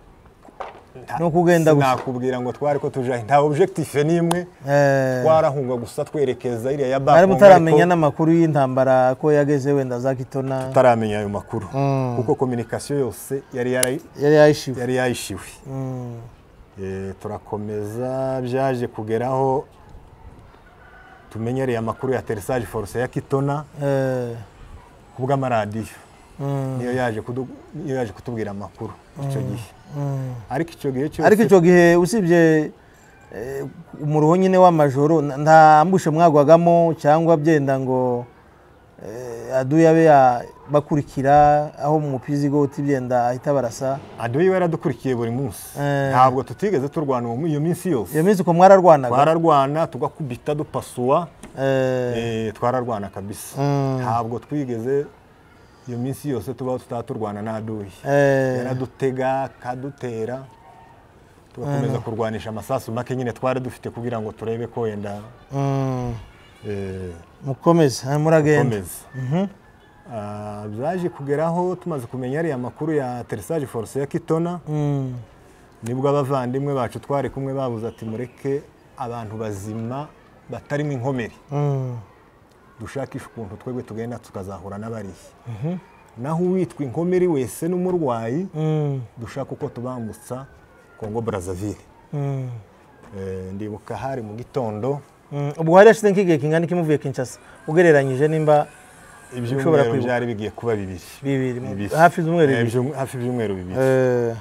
Speaker 1: ni ukugenda gusa
Speaker 2: nakubwira ngo twari ko tujahe nta objectif n'imwe
Speaker 1: Eh,
Speaker 2: twarahunga gusa twerekeza iriya ya
Speaker 1: mwari
Speaker 2: bakongo
Speaker 1: mutaramenya
Speaker 2: ariko
Speaker 1: n'amakuru y'intambara ko yageze wenda za kitona
Speaker 2: tutaramenya ayo makuru
Speaker 1: Mm.
Speaker 2: kuko kominikasiyo yose yari yarayi-
Speaker 1: yari yayishiwe
Speaker 2: yari yayishiwe
Speaker 1: Mm.
Speaker 2: Eh, turakomeza byaje kugeraho tumenyereye amakuru ya teresaje foruse ya kitona
Speaker 1: Eh,
Speaker 2: ku bw'amaradiyo
Speaker 1: mm,
Speaker 2: niyo yaje kudu- niyo yaje kutubwira amakuru icyo gihe
Speaker 1: mm.
Speaker 2: ariko icyo gihe cyose
Speaker 1: ariko icyo gihe usibye eh, umuruho nyine w'amajoro n- nta mbushe mwagwagamo cyangwa byenda ngo eh, aduye abe ya- bakurikira aho mu mupizi goti byenda ahita barasa
Speaker 2: aduwe iwe yaradukurikiye buri munsi
Speaker 1: Eh.
Speaker 2: ntabwo tutigeze turwana uwo- iyo minsi yose
Speaker 1: iyo minsi ko mwararwanaga
Speaker 2: twararwana tugakubita dupasuwa
Speaker 1: Eh,
Speaker 2: Eh, twararwana kabisa
Speaker 1: Mm.
Speaker 2: ntabwo twigeze iyo minsi yose tubaho tutaturwana n'aduyi
Speaker 1: eh,
Speaker 2: yaradutega akadutera tugakomeza kurwanisha amasasu make nyine twari dufite kugira ngo turebe ko wenda
Speaker 1: mm,
Speaker 2: eh,
Speaker 1: mukomeze eh, muragenda
Speaker 2: komeza Ah, byaje kugeraho tumaze kumenya ariya makuru ya teresaje foruse ya kitona
Speaker 1: Mm,
Speaker 2: nibwo abavandimwe bacu twari kumwe babuze ati mureke abantu bazima batarimo inkomeri
Speaker 1: mm,
Speaker 2: dushakishe ukuntu twebwe tugenda tukazahura n'abarihe naho uwitwa inkomeri wese n'umurwayi
Speaker 1: mm,
Speaker 2: dushaka uko tubambutsa kongo burazavire
Speaker 1: mm,
Speaker 2: Eh, ndibuka hari mu gitondo
Speaker 1: mm. ubwo hari hashize nk'igihe kingana iki muvuye kinshasa ugereranyije nimba Ushobora
Speaker 2: ibyumweru
Speaker 1: kwibuka.
Speaker 2: byari bigiye kuba bibiri
Speaker 1: bibiri mu-
Speaker 2: Bibiri.
Speaker 1: hafi z'umweru
Speaker 2: Eh,
Speaker 1: bibiri
Speaker 2: ibyum- hafi ibyumweru bibiri
Speaker 1: Eh,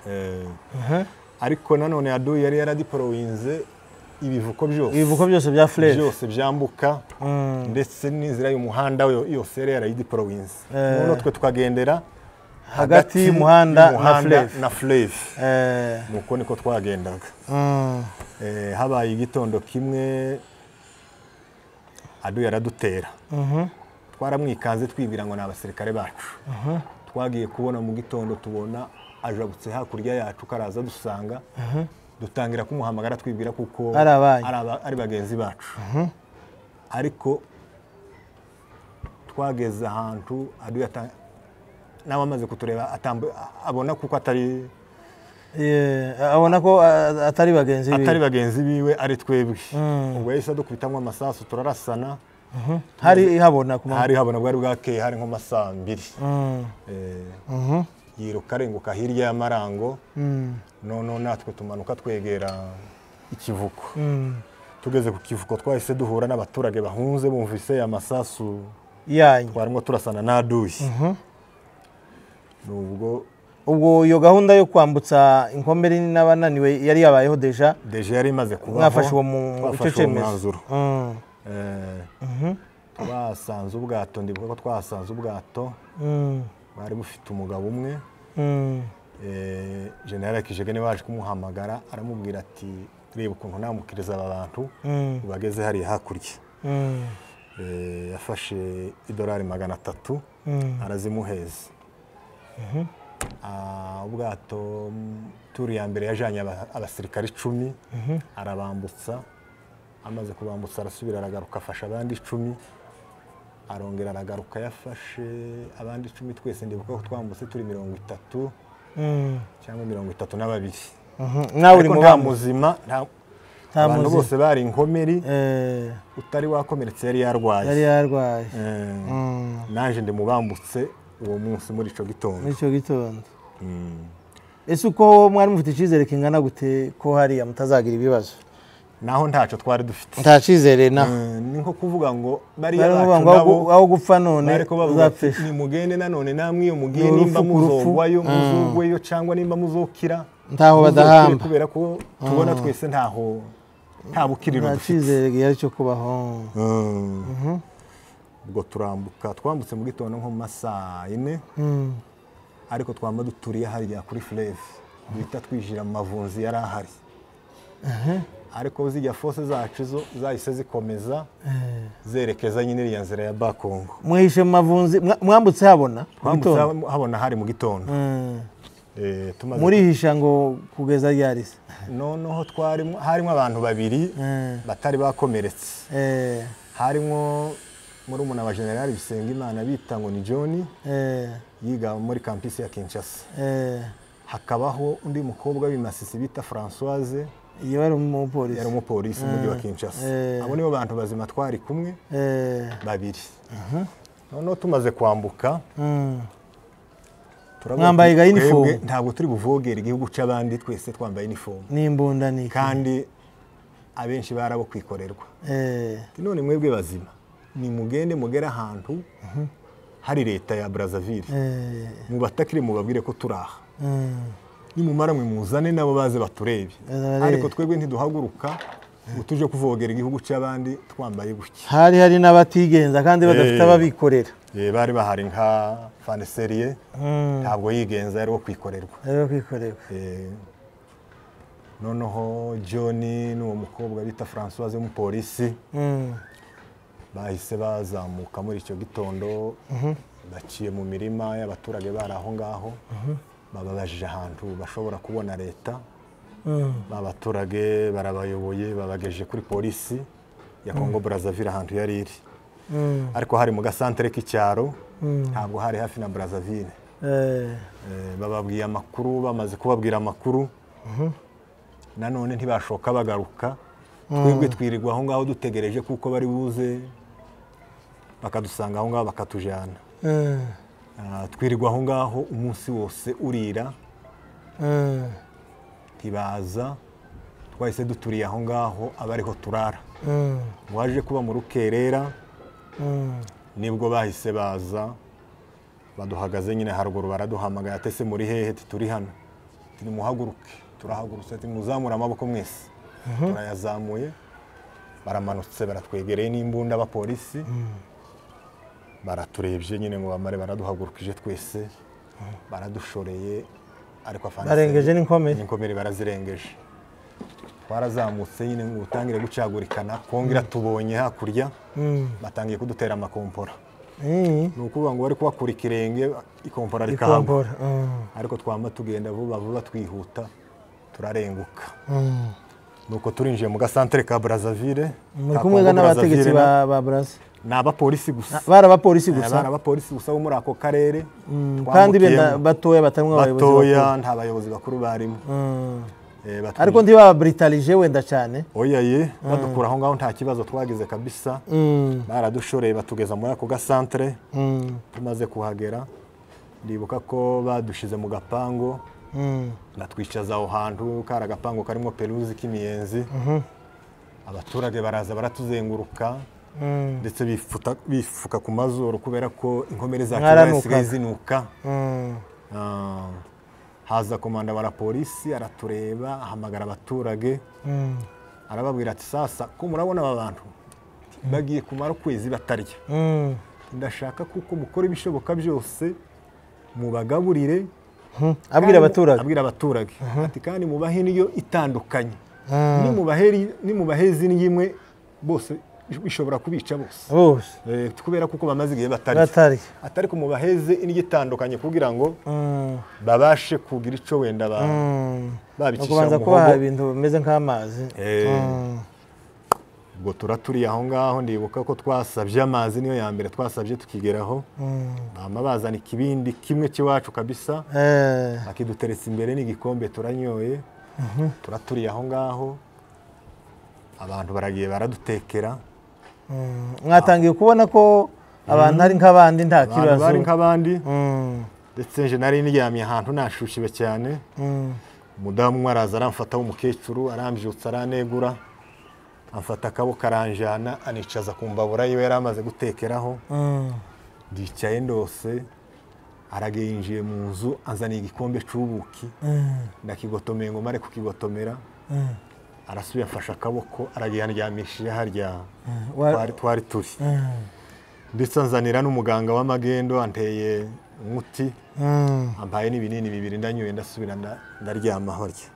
Speaker 2: Eh, ariko nanone yaduye yari yaradipolowinze ibivuko byose
Speaker 1: ibivuko byose bya furere
Speaker 2: byose byambuka ndetse n'inzira y'umuhanda we yose yari yarayidipolowinze noneho twe tukagendera
Speaker 1: hagati y'umuhanda na Fleuve.
Speaker 2: na fureve nuko niko twagendaga Eh, habaye igitondo kimwe adu yaradutera twaramwikanze twibwira ngo ni abasirikare bacu twagiye kubona mu gitondo tubona ajabutse hakurya yacu karaza dusanga dutangira kumuhamagara twibwira kuko
Speaker 1: Ari abanyu.
Speaker 2: ari aba- ari bagenzi bacu ariko twageze ahantu adu yata- nawe amaze kutureba atambu- abona kuko atari
Speaker 1: abona ko ah, atari bagenzi
Speaker 2: atari
Speaker 1: be
Speaker 2: bagenzi biwe ari twebwe ubwo yahise adukubitamo amasasu turarasana
Speaker 1: hari habona ku manywa
Speaker 2: hari habona bwari bwakeye hari nko masaa mbiri Eh, yirukarenguka hirya y'amarango noneho natwe tumanuka twegera ikivuko tugeze ku kivuko twahise duhura n'abaturage bahunze bumvise amasasu
Speaker 1: yanyu
Speaker 2: twarimo turasana n'aduyi nubwo
Speaker 1: ubwo iyo gahunda yo kwambutsa inkomere n'abananiwe yari yabayeho deja
Speaker 2: deje yari imaze kubaho
Speaker 1: mwafashe uwo mu icyo
Speaker 2: twafashe uwo
Speaker 1: cyemezo
Speaker 2: mwanzuro
Speaker 1: Mm.
Speaker 2: Eh, twasanze ubwato ndibuka ko twasanze ubwato
Speaker 1: Mm.
Speaker 2: bwari bufite umugabo umwe
Speaker 1: Mm.
Speaker 2: eh, generale kijege niwe waje kumuhamagara aramubwira ati reba ukuntu namukiriza aba bantu
Speaker 1: Mm.
Speaker 2: bageze hariya hakurya
Speaker 1: Mm.
Speaker 2: Eh, yafashe idolari magana atatu
Speaker 1: Mm.
Speaker 2: arazimuheza Ah, ubwato mm, turi ya mbere yajanye aba- abasirikare icumi arabambutsa amaze kubambutsa arasubira aragaruka afasha abandi icumi arongera aragaruka yafashe abandi icumi twese ndibuka ko twambutse turi mirongo itatu
Speaker 1: Mm.
Speaker 2: cyangwa mirongo itatu na babiri
Speaker 1: Mhm. nawe uri
Speaker 2: Ariko
Speaker 1: mu
Speaker 2: nta
Speaker 1: bamuzi
Speaker 2: muzima nta-
Speaker 1: nta
Speaker 2: abantu
Speaker 1: muzi
Speaker 2: bose bari inkomeri
Speaker 1: Eh,
Speaker 2: utari wakomeretse yari yarwaye
Speaker 1: yari yarwaye
Speaker 2: Eh,
Speaker 1: Mm.
Speaker 2: naje ndimubambutse uwo munsi muri ico gitondo
Speaker 1: muri icyo gitondo
Speaker 2: Mm.
Speaker 1: ese uko mwari mufite icyizere kingana gute ko hariya mutazagira ibibazo
Speaker 2: naho ntacyo twari dufite
Speaker 1: nta cyizere na
Speaker 2: Eh, ni nko kuvuga ngo bariya
Speaker 1: bari
Speaker 2: bacu
Speaker 1: kuvuga ngo
Speaker 2: nabo
Speaker 1: aho gupfa none
Speaker 2: bari kubavuga ati
Speaker 1: uzapfisha
Speaker 2: nimugende nanone namwe iyo mugiye
Speaker 1: Ni urupfu
Speaker 2: nimba
Speaker 1: ku rupfu.
Speaker 2: muzogwayo muzogweyo cyangwa nimba muzokira
Speaker 1: Ntaho
Speaker 2: muzokire
Speaker 1: badahamba.
Speaker 2: kubera ko tubona twese ntaho nta bukiriro
Speaker 1: nta
Speaker 2: dufite
Speaker 1: cyizere gihari cyo kubaho
Speaker 2: Eh, ubwo turambuka twambutse mu gitondo nko mu masaa yine
Speaker 1: Mm.
Speaker 2: ariko twaba duturiye hariya kuri fureve bita twijira mu mavunzi yari ahari ariko zijya fose zacu zo zahise zikomeza zerekeza nyine iriya nzira ya bakongo
Speaker 1: mwihishe mu mavunzi mwa- mwambutse habona mu
Speaker 2: twambutse
Speaker 1: gitondo?
Speaker 2: hab- habona hari mu gitondo
Speaker 1: Mm.
Speaker 2: Eh, tumaze-
Speaker 1: murihisha ngo kugeza ryari se
Speaker 2: noneho twarimo harimo abantu babiri
Speaker 1: Mm.
Speaker 2: batari bakomeretse
Speaker 1: Eh,
Speaker 2: harimo murumuna wa generali bisengimana bita ngo ni john
Speaker 1: eh,
Speaker 2: yiga muri kampisi ya kinshasa
Speaker 1: eh.
Speaker 2: hakabaho undi mukobwa w'imasisi bita francoise
Speaker 1: iyo wari
Speaker 2: yari
Speaker 1: umupolisi
Speaker 2: umupolisi mu mujyi wa kinshasa
Speaker 1: Eh.
Speaker 2: abo nibo bantu bazima twari kumwe
Speaker 1: Eh,
Speaker 2: babiri noneho tumaze kwambuka
Speaker 1: mm.
Speaker 2: turavuga
Speaker 1: Mwambaye
Speaker 2: ati,
Speaker 1: ga uniform?
Speaker 2: "Twebwe ntabwo turi buvogere igihugu cy'abandi twese twambaye inifomu
Speaker 1: n'imbunda ni iki?
Speaker 2: kandi abenshi bari abo kwikorerwa
Speaker 1: Eh,
Speaker 2: Ati, none mwebwe bazima nimugende mugere ahantu hari leta ya brazzaville
Speaker 1: eh,
Speaker 2: mubatakire mubabwire ko turi aha
Speaker 1: mm.
Speaker 2: nimumara mwe muzane nabo baze baturebe
Speaker 1: Baze
Speaker 2: ariko twebwe ntiduhaguruka ngo tuje kuvogera igihugu cy'abandi twambaye gutya
Speaker 1: hari hari n'abatigenza kandi badafite
Speaker 2: Eh.
Speaker 1: ababikorera
Speaker 2: Eh, bari bahari nka faniseriye ntabwo yigenza yari wo kwikorerwa
Speaker 1: aribo kwikorerwa
Speaker 2: Eh, noneho john n'uwo mukobwa bita francoise w'umupolisi
Speaker 1: Mm.
Speaker 2: bahise bazamuka muri icyo gitondo baciye mu mirima y'abaturage bari aho ngaho bababajije ahantu bashobora kubona leta
Speaker 1: Mm.
Speaker 2: ba baturage barabayoboye babagejeje kuri polisi ya congo brazzaville ahantu yari iri
Speaker 1: Mm.
Speaker 2: ariko hari mu gasantere k'icyaro ntabwo hari hafi na brazzaville
Speaker 1: Eh,
Speaker 2: Eh, bababwiye amakuru bamaze kubabwira amakuru nanone ntibashoka bagaruka twebwe twirirwa aho ngaho dutegereje kuko bari buze bakadusanga aho ngaho bakatujyana
Speaker 1: mm.
Speaker 2: Ah, twirirwa aho ngaho umunsi wose urira
Speaker 1: Mm.
Speaker 2: ntibaza twahise duturiye aho ngaho abariho turara
Speaker 1: Mm.
Speaker 2: waje kuba mu rukerera
Speaker 1: Mm.
Speaker 2: nibwo bahise baza baduhagaze nyine haruguru baraduhamagaye atese muri hehe ati turi hano turi muhaguruke turahagurutse ati muzamure amaboko mwese turayazamuye baramanutse baratwegereye n'imbunda abapolisi baraturebye nyine ngo bamare baraduhagurukije twese baradushoreye ariko afanise-
Speaker 1: barengeje n'inkomere
Speaker 2: inkomere barazirengeje twarazamutse nyine ngo utangire gucagurikana kongera tubonye hakurya
Speaker 1: Mm.
Speaker 2: batangiye kudutera amakompora
Speaker 1: Mm.
Speaker 2: ni ukuvuga ngo bari kubakura ikirenge ikompora rikahagwa
Speaker 1: ikombora Mm.
Speaker 2: ariko twama tugenda vuba vuba twihuta turarenguka
Speaker 1: Mm.
Speaker 2: nuko turinjiye mu gasantere ka brazzaville
Speaker 1: muri
Speaker 2: ka
Speaker 1: kumwe
Speaker 2: Congo
Speaker 1: n'abategetsi
Speaker 2: Brazzaville na-
Speaker 1: ba ba Brazza
Speaker 2: ni abapolisi gusa
Speaker 1: bari abapolisi
Speaker 2: Eh, bari
Speaker 1: gusa
Speaker 2: abapolisi gusa bo muri ako karere
Speaker 1: Mm, kandi benda
Speaker 2: twambukiyemo.
Speaker 1: batoya batarimo abayobozi bakuru
Speaker 2: batoya nta bayobozi bakuru barimo
Speaker 1: Mm.
Speaker 2: Eh, batwinjiye-
Speaker 1: ariko ntibabritalije wenda cyane
Speaker 2: oyaye badukura aho ngaho nta kibazo twagize kabisa
Speaker 1: Mm,
Speaker 2: baradushoreye batugeza muri ako gasantere
Speaker 1: mm,
Speaker 2: tumaze kuhagera ndibuka ko badushyize mu gapangu
Speaker 1: Mm.
Speaker 2: batwicaza aho hantu kari agapangu karimo peruzi k'imiyenzi abaturage baraza baratuzenguruka
Speaker 1: Mm.
Speaker 2: ndetse bifuta- bifuka ku mazuru kubera ko inkomere za
Speaker 1: Mwaranukaga.
Speaker 2: kibaye zisigaye zinuka
Speaker 1: Mm.
Speaker 2: Ah, haza komanda wa polisi aratureba ahamagara abaturage
Speaker 1: Mm.
Speaker 2: arababwira ati sasa ko murabona aba bantu bagiye kumara ukwezi batarya
Speaker 1: Mm.
Speaker 2: ndashaka kuko mukora ibishoboka byose mubagaburire
Speaker 1: Mm. abwira
Speaker 2: kandi-
Speaker 1: abaturage
Speaker 2: abwira abaturage ati kandi mubahe indyo itandukanye
Speaker 1: Ah.
Speaker 2: nimubaheri- nimubahe izindi imwe bose bishobora kubica bose
Speaker 1: bose
Speaker 2: Eh, kubera kuko bamaze igihe batarya
Speaker 1: batari
Speaker 2: atari kumubaheze indyo itandukanye kugira ngo
Speaker 1: Mm.
Speaker 2: babashe kugira icyo wenda ba-
Speaker 1: Mm. Ni
Speaker 2: babicisha
Speaker 1: ukubanza
Speaker 2: mu
Speaker 1: kubaha
Speaker 2: muhogo
Speaker 1: ibintu bimeze nk'amazi
Speaker 2: Eh.
Speaker 1: Mm.
Speaker 2: ubwo tura turi aho ngaho ndibuka ko twasabye amazi niyo ya mbere twasabye tukigeraho
Speaker 1: Mm.
Speaker 2: bama bazana ikibindi kimwe cy'iwacu kabisa
Speaker 1: Eh.
Speaker 2: akiduteretse imbere n'igikombe turanyoye turaturiye aho ngaho abantu baragiye baradutekera
Speaker 1: Mm. mwatangiye kubona ko abantu ari nk'abandi nta
Speaker 2: abantu
Speaker 1: kibazo
Speaker 2: bari nk'abandi
Speaker 1: Mm.
Speaker 2: ndetse nje nari niryamye ahantu nashushiwe cyane
Speaker 1: Mm.
Speaker 2: umudamu umwe araza aramfata w'umukecuru arambyutsa aranegura amfata akaboko aranjyana anicaza ku mbabura yiwe yari amaze gutekeraho
Speaker 1: Mm.
Speaker 2: ndicaye ndose aragenjiye mu nzu azaniye igikombe cy'ubuki
Speaker 1: Mm.
Speaker 2: ndakigotomeye ngo mare kukigotomera
Speaker 1: Mm.
Speaker 2: arasubiye afashe akaboko aragihandyamishije harya
Speaker 1: wa-
Speaker 2: twari twari turi
Speaker 1: Mm.
Speaker 2: ndetse anzanira n'umuganga w'amagendo anteye umuti
Speaker 1: Mm.
Speaker 2: ampaye n'ibinini bibiri ndanyoye ndasubira nda- ndaryama harya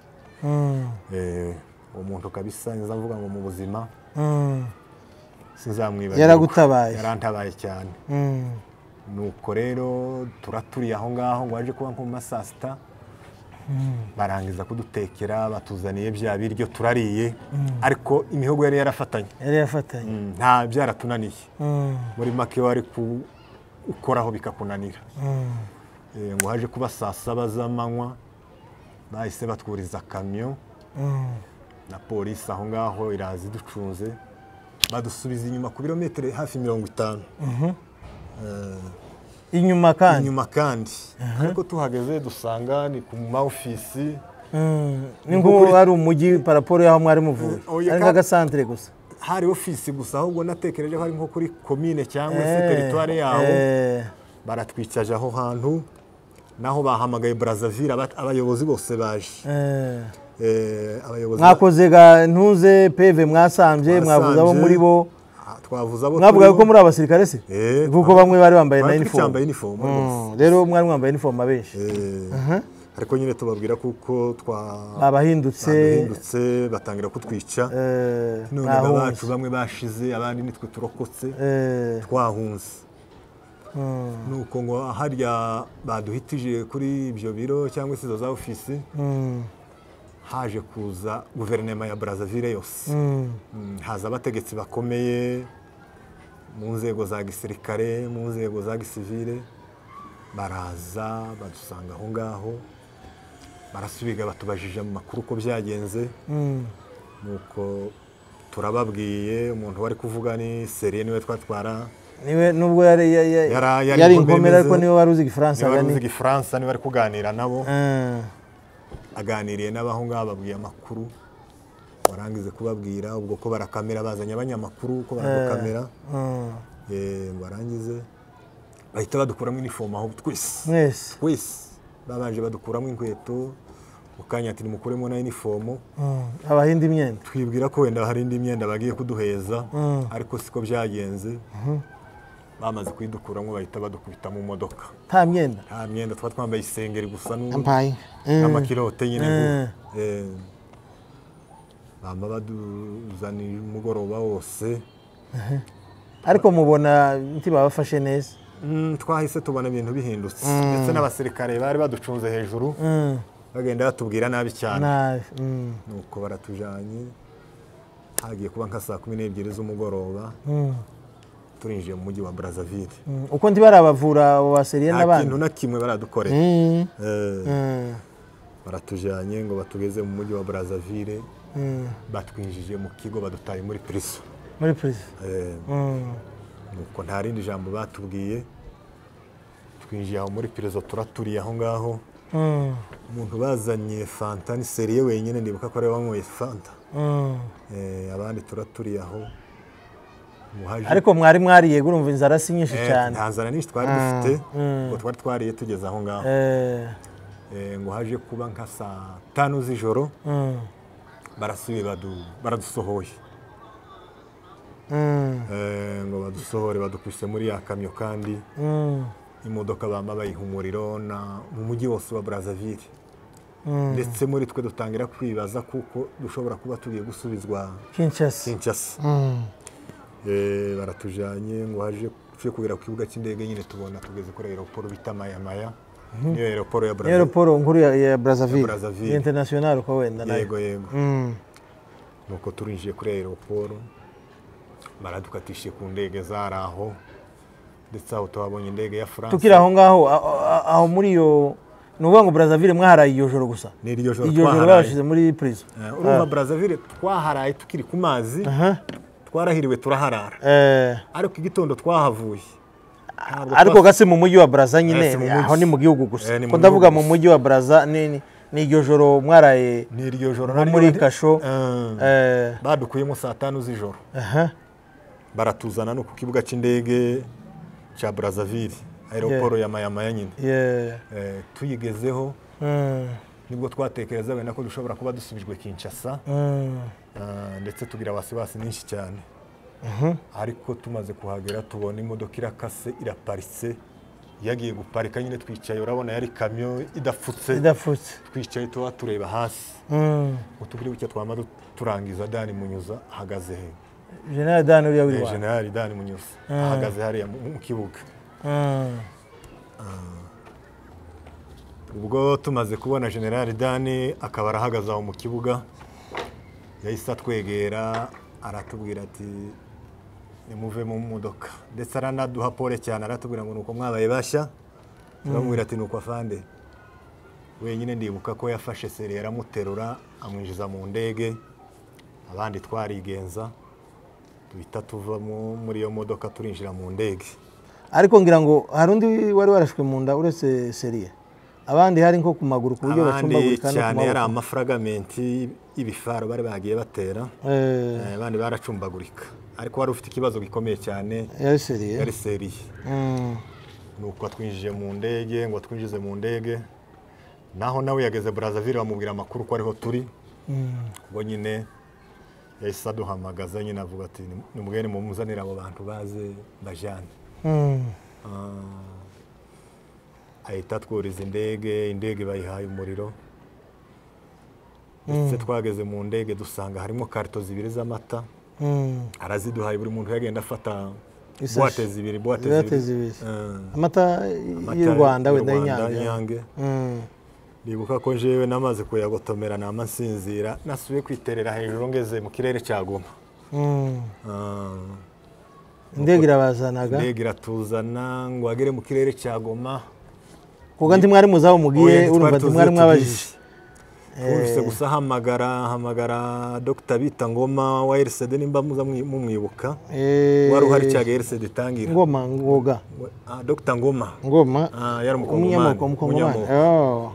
Speaker 1: Mm.
Speaker 2: Eh, umuntu kabisa nza mvuga ngo mu buzima
Speaker 1: Mm.
Speaker 2: sinzamwibaza
Speaker 1: yaragutabaye
Speaker 2: yarantabaye cyane
Speaker 1: Mm.
Speaker 2: nuko rero turaturiye aho ngaho ngo waje kuba nko mu ma saa sita barangiza kudutekera batuzaniye bya biryo turariye ariko imihogo yari yarafatanye
Speaker 1: yari yafatanye
Speaker 2: Mm, nta byaratunaniye
Speaker 1: Mm.
Speaker 2: muri make wari ku- ukoraho bikakunanira
Speaker 1: Mm.
Speaker 2: Eh, ngo haje kuba saa saba z'amanywa bahise batwuriza kamyo
Speaker 1: Mm.
Speaker 2: na polisi aho ngaho iraza iducunze badusubiza inyuma ku birometero hafi mirongo itanu
Speaker 1: inyuma kandi
Speaker 2: inyuma kandi ariko tuhageze dusanga ni ku ma ofisi
Speaker 1: Mm. ni nk'ubu ari umujyi paraporo y'aho mwari muvuye
Speaker 2: Eh, oya,
Speaker 1: ari
Speaker 2: ka-
Speaker 1: nk'agasantire gusa
Speaker 2: hari ofisi gusa ahubwo natekereje ko ari nko kuri komine cyangwa se
Speaker 1: Eh,
Speaker 2: teritwari yabo
Speaker 1: eh,
Speaker 2: baratwicaje aho hantu naho bahamagaye Brazzaville aba- abayobozi bose baje
Speaker 1: eh.
Speaker 2: Eh, abayobozi
Speaker 1: mwakoze ga ntuze peve mwasambye mwavuze abo
Speaker 2: Twasambye.
Speaker 1: muri bo
Speaker 2: Ah, twavuze abo
Speaker 1: mwavugaga ko
Speaker 2: turibo.
Speaker 1: muri abasirikare se
Speaker 2: Eh,
Speaker 1: kuko bamwe bari bambaye na
Speaker 2: Bari
Speaker 1: inifomu
Speaker 2: twambaye inifomu rwose.
Speaker 1: Mm, rero mwari mwambaye inifomu abenshi
Speaker 2: Eh, ariko nyine tubabwira kuko twa
Speaker 1: abahindutse
Speaker 2: bahindutse batangira kutwica
Speaker 1: eh,
Speaker 2: none abacu
Speaker 1: mwahunze
Speaker 2: bamwe bashize abandi nitwe turokotse
Speaker 1: Eh,
Speaker 2: twahunze
Speaker 1: mm,
Speaker 2: nuko ngo harya baduhitije kuri ibyo biro cyangwa se izo za ofisi
Speaker 1: mm,
Speaker 2: haje kuza guverinoma ya Brazzaville yose
Speaker 1: mm,
Speaker 2: Mm, haza abategetsi bakomeye mu nzego za gisirikare mu nzego za gisivile baraza badusanga aho ngaho barasubiga batubajije amakuru uko byagenze
Speaker 1: mm,
Speaker 2: nuko turababwiye umuntu wari kuvuga ni seriye niwe twatwara
Speaker 1: niwe nubwo yari ya- ya-
Speaker 2: Yara- yari
Speaker 1: yari
Speaker 2: inkomere
Speaker 1: inkomere ariko
Speaker 2: meze.
Speaker 1: niwe wari uzi igifaransa
Speaker 2: niba wari uzi
Speaker 1: gani
Speaker 2: igifaransa niba ari kuganira nabo
Speaker 1: Eh,
Speaker 2: aganiriye n'abaho ngaho ababwiye amakuru warangize kubabwira ubwo ko barakamera bazanye abanyamakuru ko baradukamera
Speaker 1: mm,
Speaker 2: Eh, barangize bahita badukuramo inifomu aho twese
Speaker 1: mwese
Speaker 2: twese babanje badukuramo inkweto mu kanya ati nimukuremo na inifomu
Speaker 1: Mm, abahindi imyenda
Speaker 2: twibwira ko wenda hari indi myenda bagiye kuduheza ariko siko byagenze bamaze kuyidukuramo bahita badukubita mu modoka
Speaker 1: nta myenda
Speaker 2: nta myenda twari twambaye isengeri gusa n'u-
Speaker 1: ampaye
Speaker 2: n'amakirote nyine
Speaker 1: Mm.
Speaker 2: ngo, eh, bama baduzanira umugoroba wose
Speaker 1: ariko mubona ntiba bafashe neza
Speaker 2: Mm, twahise tubona ibintu bihindutse ndetse n'abasirikare bari baducunze hejuru
Speaker 1: Mm,
Speaker 2: bagenda batubwira nabi cyane
Speaker 1: nabi Mm,
Speaker 2: nuko baratujanye hagiye kuba nka saa kumi n'ebyiri z'umugoroba
Speaker 1: mm,
Speaker 2: turinjiye mu mujyi wa Brazzaville
Speaker 1: mm. uko ntibarabavura abo baseriye
Speaker 2: nta
Speaker 1: n'abandi
Speaker 2: kintu na kimwe baradukorera
Speaker 1: Mm,
Speaker 2: Eh,
Speaker 1: mm,
Speaker 2: baratujyanye ngo batugeze mu mujyi wa Brazzaville
Speaker 1: mm.
Speaker 2: batwinjije mu kigo badutaye muri prison
Speaker 1: muri prison
Speaker 2: Eh,
Speaker 1: Mm,
Speaker 2: nuko nta rindi jambo batubwiye twinjiye aho muri pirizo turaturiye aho ngaho umuntu bazanye fanta ni seriye wenyine nibuka ko ari we wanyweye fanta Eh, abandi turaturiye aho Umuhaji-
Speaker 1: ariko mwari mwariye urumva inzara si nyinshi
Speaker 2: Eh,
Speaker 1: cyane
Speaker 2: nta nzara nyinshi twari dufite ngo twari twariye tugeze aho ngaho
Speaker 1: Eh,
Speaker 2: Eh, ngo haje kuba nka saa tanu z'ijoro
Speaker 1: mm,
Speaker 2: barasuye badu- baradusohoye
Speaker 1: mm,
Speaker 2: Eh, ngo badusohore badukubise muri ya kamyo kandi
Speaker 1: mm,
Speaker 2: imodoka bamba bayiha umuriro na mu mujyi wose wa Brazzaville
Speaker 1: mm.
Speaker 2: ndetse muri twe dutangira kwibaza kuko dushobora kuba tugiye gusubizwa
Speaker 1: Kinshasa.
Speaker 2: Kinshasa
Speaker 1: Mm,
Speaker 2: Eh, baratujyanye ngo haje tujye kugera ku kibuga cy'indege nyine tubona tugeze kuri aeroport bita mayamaya niyo aeroport ya
Speaker 1: ni
Speaker 2: Brazzaville
Speaker 1: aeroporo nkuru ya- ya brazzaville
Speaker 2: Brazzaville.
Speaker 1: ya international ko wenda nayo
Speaker 2: yego yego
Speaker 1: Mm,
Speaker 2: nuko turinjiye kuri aeroporo baradukatishije ku ndege zari aho ndetse aho tuhabonye indege ya france
Speaker 1: tukiri aho ngaho a- a- aho muri iyo ni ukuvuga ngo brazzaville mwaharaye iryo joro gusa
Speaker 2: ni iryo joro
Speaker 1: iryo joro
Speaker 2: twaharaye
Speaker 1: babashyize muri prison
Speaker 2: Eh, urumva brazzaville twaharaye tukiri ku mazi
Speaker 1: Aha.
Speaker 2: twarahiriwe turaharara
Speaker 1: Eh,
Speaker 2: ariko igitondo twahavuye Ntabwo
Speaker 1: ariko gasi mu mujyi wa brazza
Speaker 2: Eh, si mu
Speaker 1: nyine
Speaker 2: mujyi.
Speaker 1: aho ni mu gihugu gusa
Speaker 2: Eh, ni mu
Speaker 1: ko ndavuga
Speaker 2: gihugu
Speaker 1: mu
Speaker 2: gusa.
Speaker 1: mujyi wa brazza ni ni- ni iryo joro mwaraye
Speaker 2: ni iryo joro
Speaker 1: nko
Speaker 2: naryo
Speaker 1: muri
Speaker 2: ndi-
Speaker 1: kasho
Speaker 2: Eh,
Speaker 1: Eh,
Speaker 2: badukuyemo saa tanu z'ijoro
Speaker 1: aha.
Speaker 2: baratuzana no ku kibuga cy'indege cya brazzaville aeroporo ya mayamaya nyine
Speaker 1: Yeah.
Speaker 2: Eh, tuyigezeho
Speaker 1: Mm,
Speaker 2: nibwo twatekereza wenda ko dushobora kuba dusubijwe kinshasa
Speaker 1: mm,
Speaker 2: Ah, ndetse tugira abasiwasi nyinshi cyane ariko tumaze kuhagera tubona imodoka irakase iraparitse yagiye guparika nyine twicaye urabona yari kamyo idapfutse
Speaker 1: idafutse
Speaker 2: twicaye tuba tureba hasi
Speaker 1: Mm.
Speaker 2: utuguribuke twama du- turangiza dani munyuza ahagaze he
Speaker 1: general dan uriya w'i
Speaker 2: Eh,
Speaker 1: rwanda
Speaker 2: generali dani munyuza ahagaze hariya mu mu kibuga
Speaker 1: Mm,
Speaker 2: ubwo tumaze kubona generali dani akaba arahagaze aho mu kibuga yahise atwegera aratubwira ati nimuve mu modoka ndetse aranaduha pole cyane aratubwira ngo nuko mwabaye bashya turamubwira ati nuko afande wenyine ndibuka ko yafashe seri aramuterura amwinjiza mu ndege abandi twarigenza duhita tuvamo muri iyo modoka turinjira mu ndege
Speaker 1: ariko ngira ngo hari undi wari warashwe mu nda uretse seriye abandi hari nko ku maguru ku buryo
Speaker 2: abandi
Speaker 1: bacumbagurika no ku
Speaker 2: cyane yari
Speaker 1: maboko
Speaker 2: amafaragamenti y'ibifaro bari bagiye batera
Speaker 1: Eh,
Speaker 2: Eh, abandi baracumbagurika ariko wari ufite ikibazo gikomeye cyane
Speaker 1: yari seriye
Speaker 2: yari seriye
Speaker 1: Mm,
Speaker 2: ni uko twinjije mu ndege ngo twinjize mu ndege naho nawe yageze Brazzaville bamubwira amakuru ko ariho turi ubwo nyine yahise aduhamagaza nyine avuga ati nimubwire mumuzanire abo bantu baze bajyane
Speaker 1: mm.
Speaker 2: ahita atwuriza indege indege bayihaye umuriro ndetse twageze mu ndege dusanga harimo karito zibiri z'amata
Speaker 1: Mm.
Speaker 2: araziduhaye buri muntu yagenda afata
Speaker 1: Isashi.
Speaker 2: buwate zibiri buwate
Speaker 1: Buwate
Speaker 2: zibiri
Speaker 1: zibiri.
Speaker 2: Eh,
Speaker 1: amata
Speaker 2: amata
Speaker 1: y'u rwanda
Speaker 2: y'u
Speaker 1: wenda
Speaker 2: Rwanda,
Speaker 1: y'inyange
Speaker 2: y'inyange
Speaker 1: Mm.
Speaker 2: ndibuka ko njyewe namaze kuyagotomera nama nsinzira nasubiye kwiterera hejuru ngeze mu kirere cya goma
Speaker 1: Mm.
Speaker 2: Eh,
Speaker 1: indege irabazanaga
Speaker 2: indege iratuzana ngo agere mu kirere cya goma
Speaker 1: kuko ndi mwari muzaho mugiye
Speaker 2: Oya,
Speaker 1: urumva
Speaker 2: ntitwari
Speaker 1: ndi
Speaker 2: tuzi
Speaker 1: mwari
Speaker 2: iyo
Speaker 1: mwabajije
Speaker 2: tugiye. Twumvise gusa hamagara hamagara dr bita ngoma wa rcd nimba muza mwi- mumwibuka
Speaker 1: Eh,
Speaker 2: wari uhari cyaga rcd itangira
Speaker 1: ngoma ngoga
Speaker 2: Ah, dr ngoma
Speaker 1: ngoma
Speaker 2: Ah, yari
Speaker 1: umunyamoko
Speaker 2: umukongomani
Speaker 1: umukongomani
Speaker 2: Umunyamoko.
Speaker 1: Oh.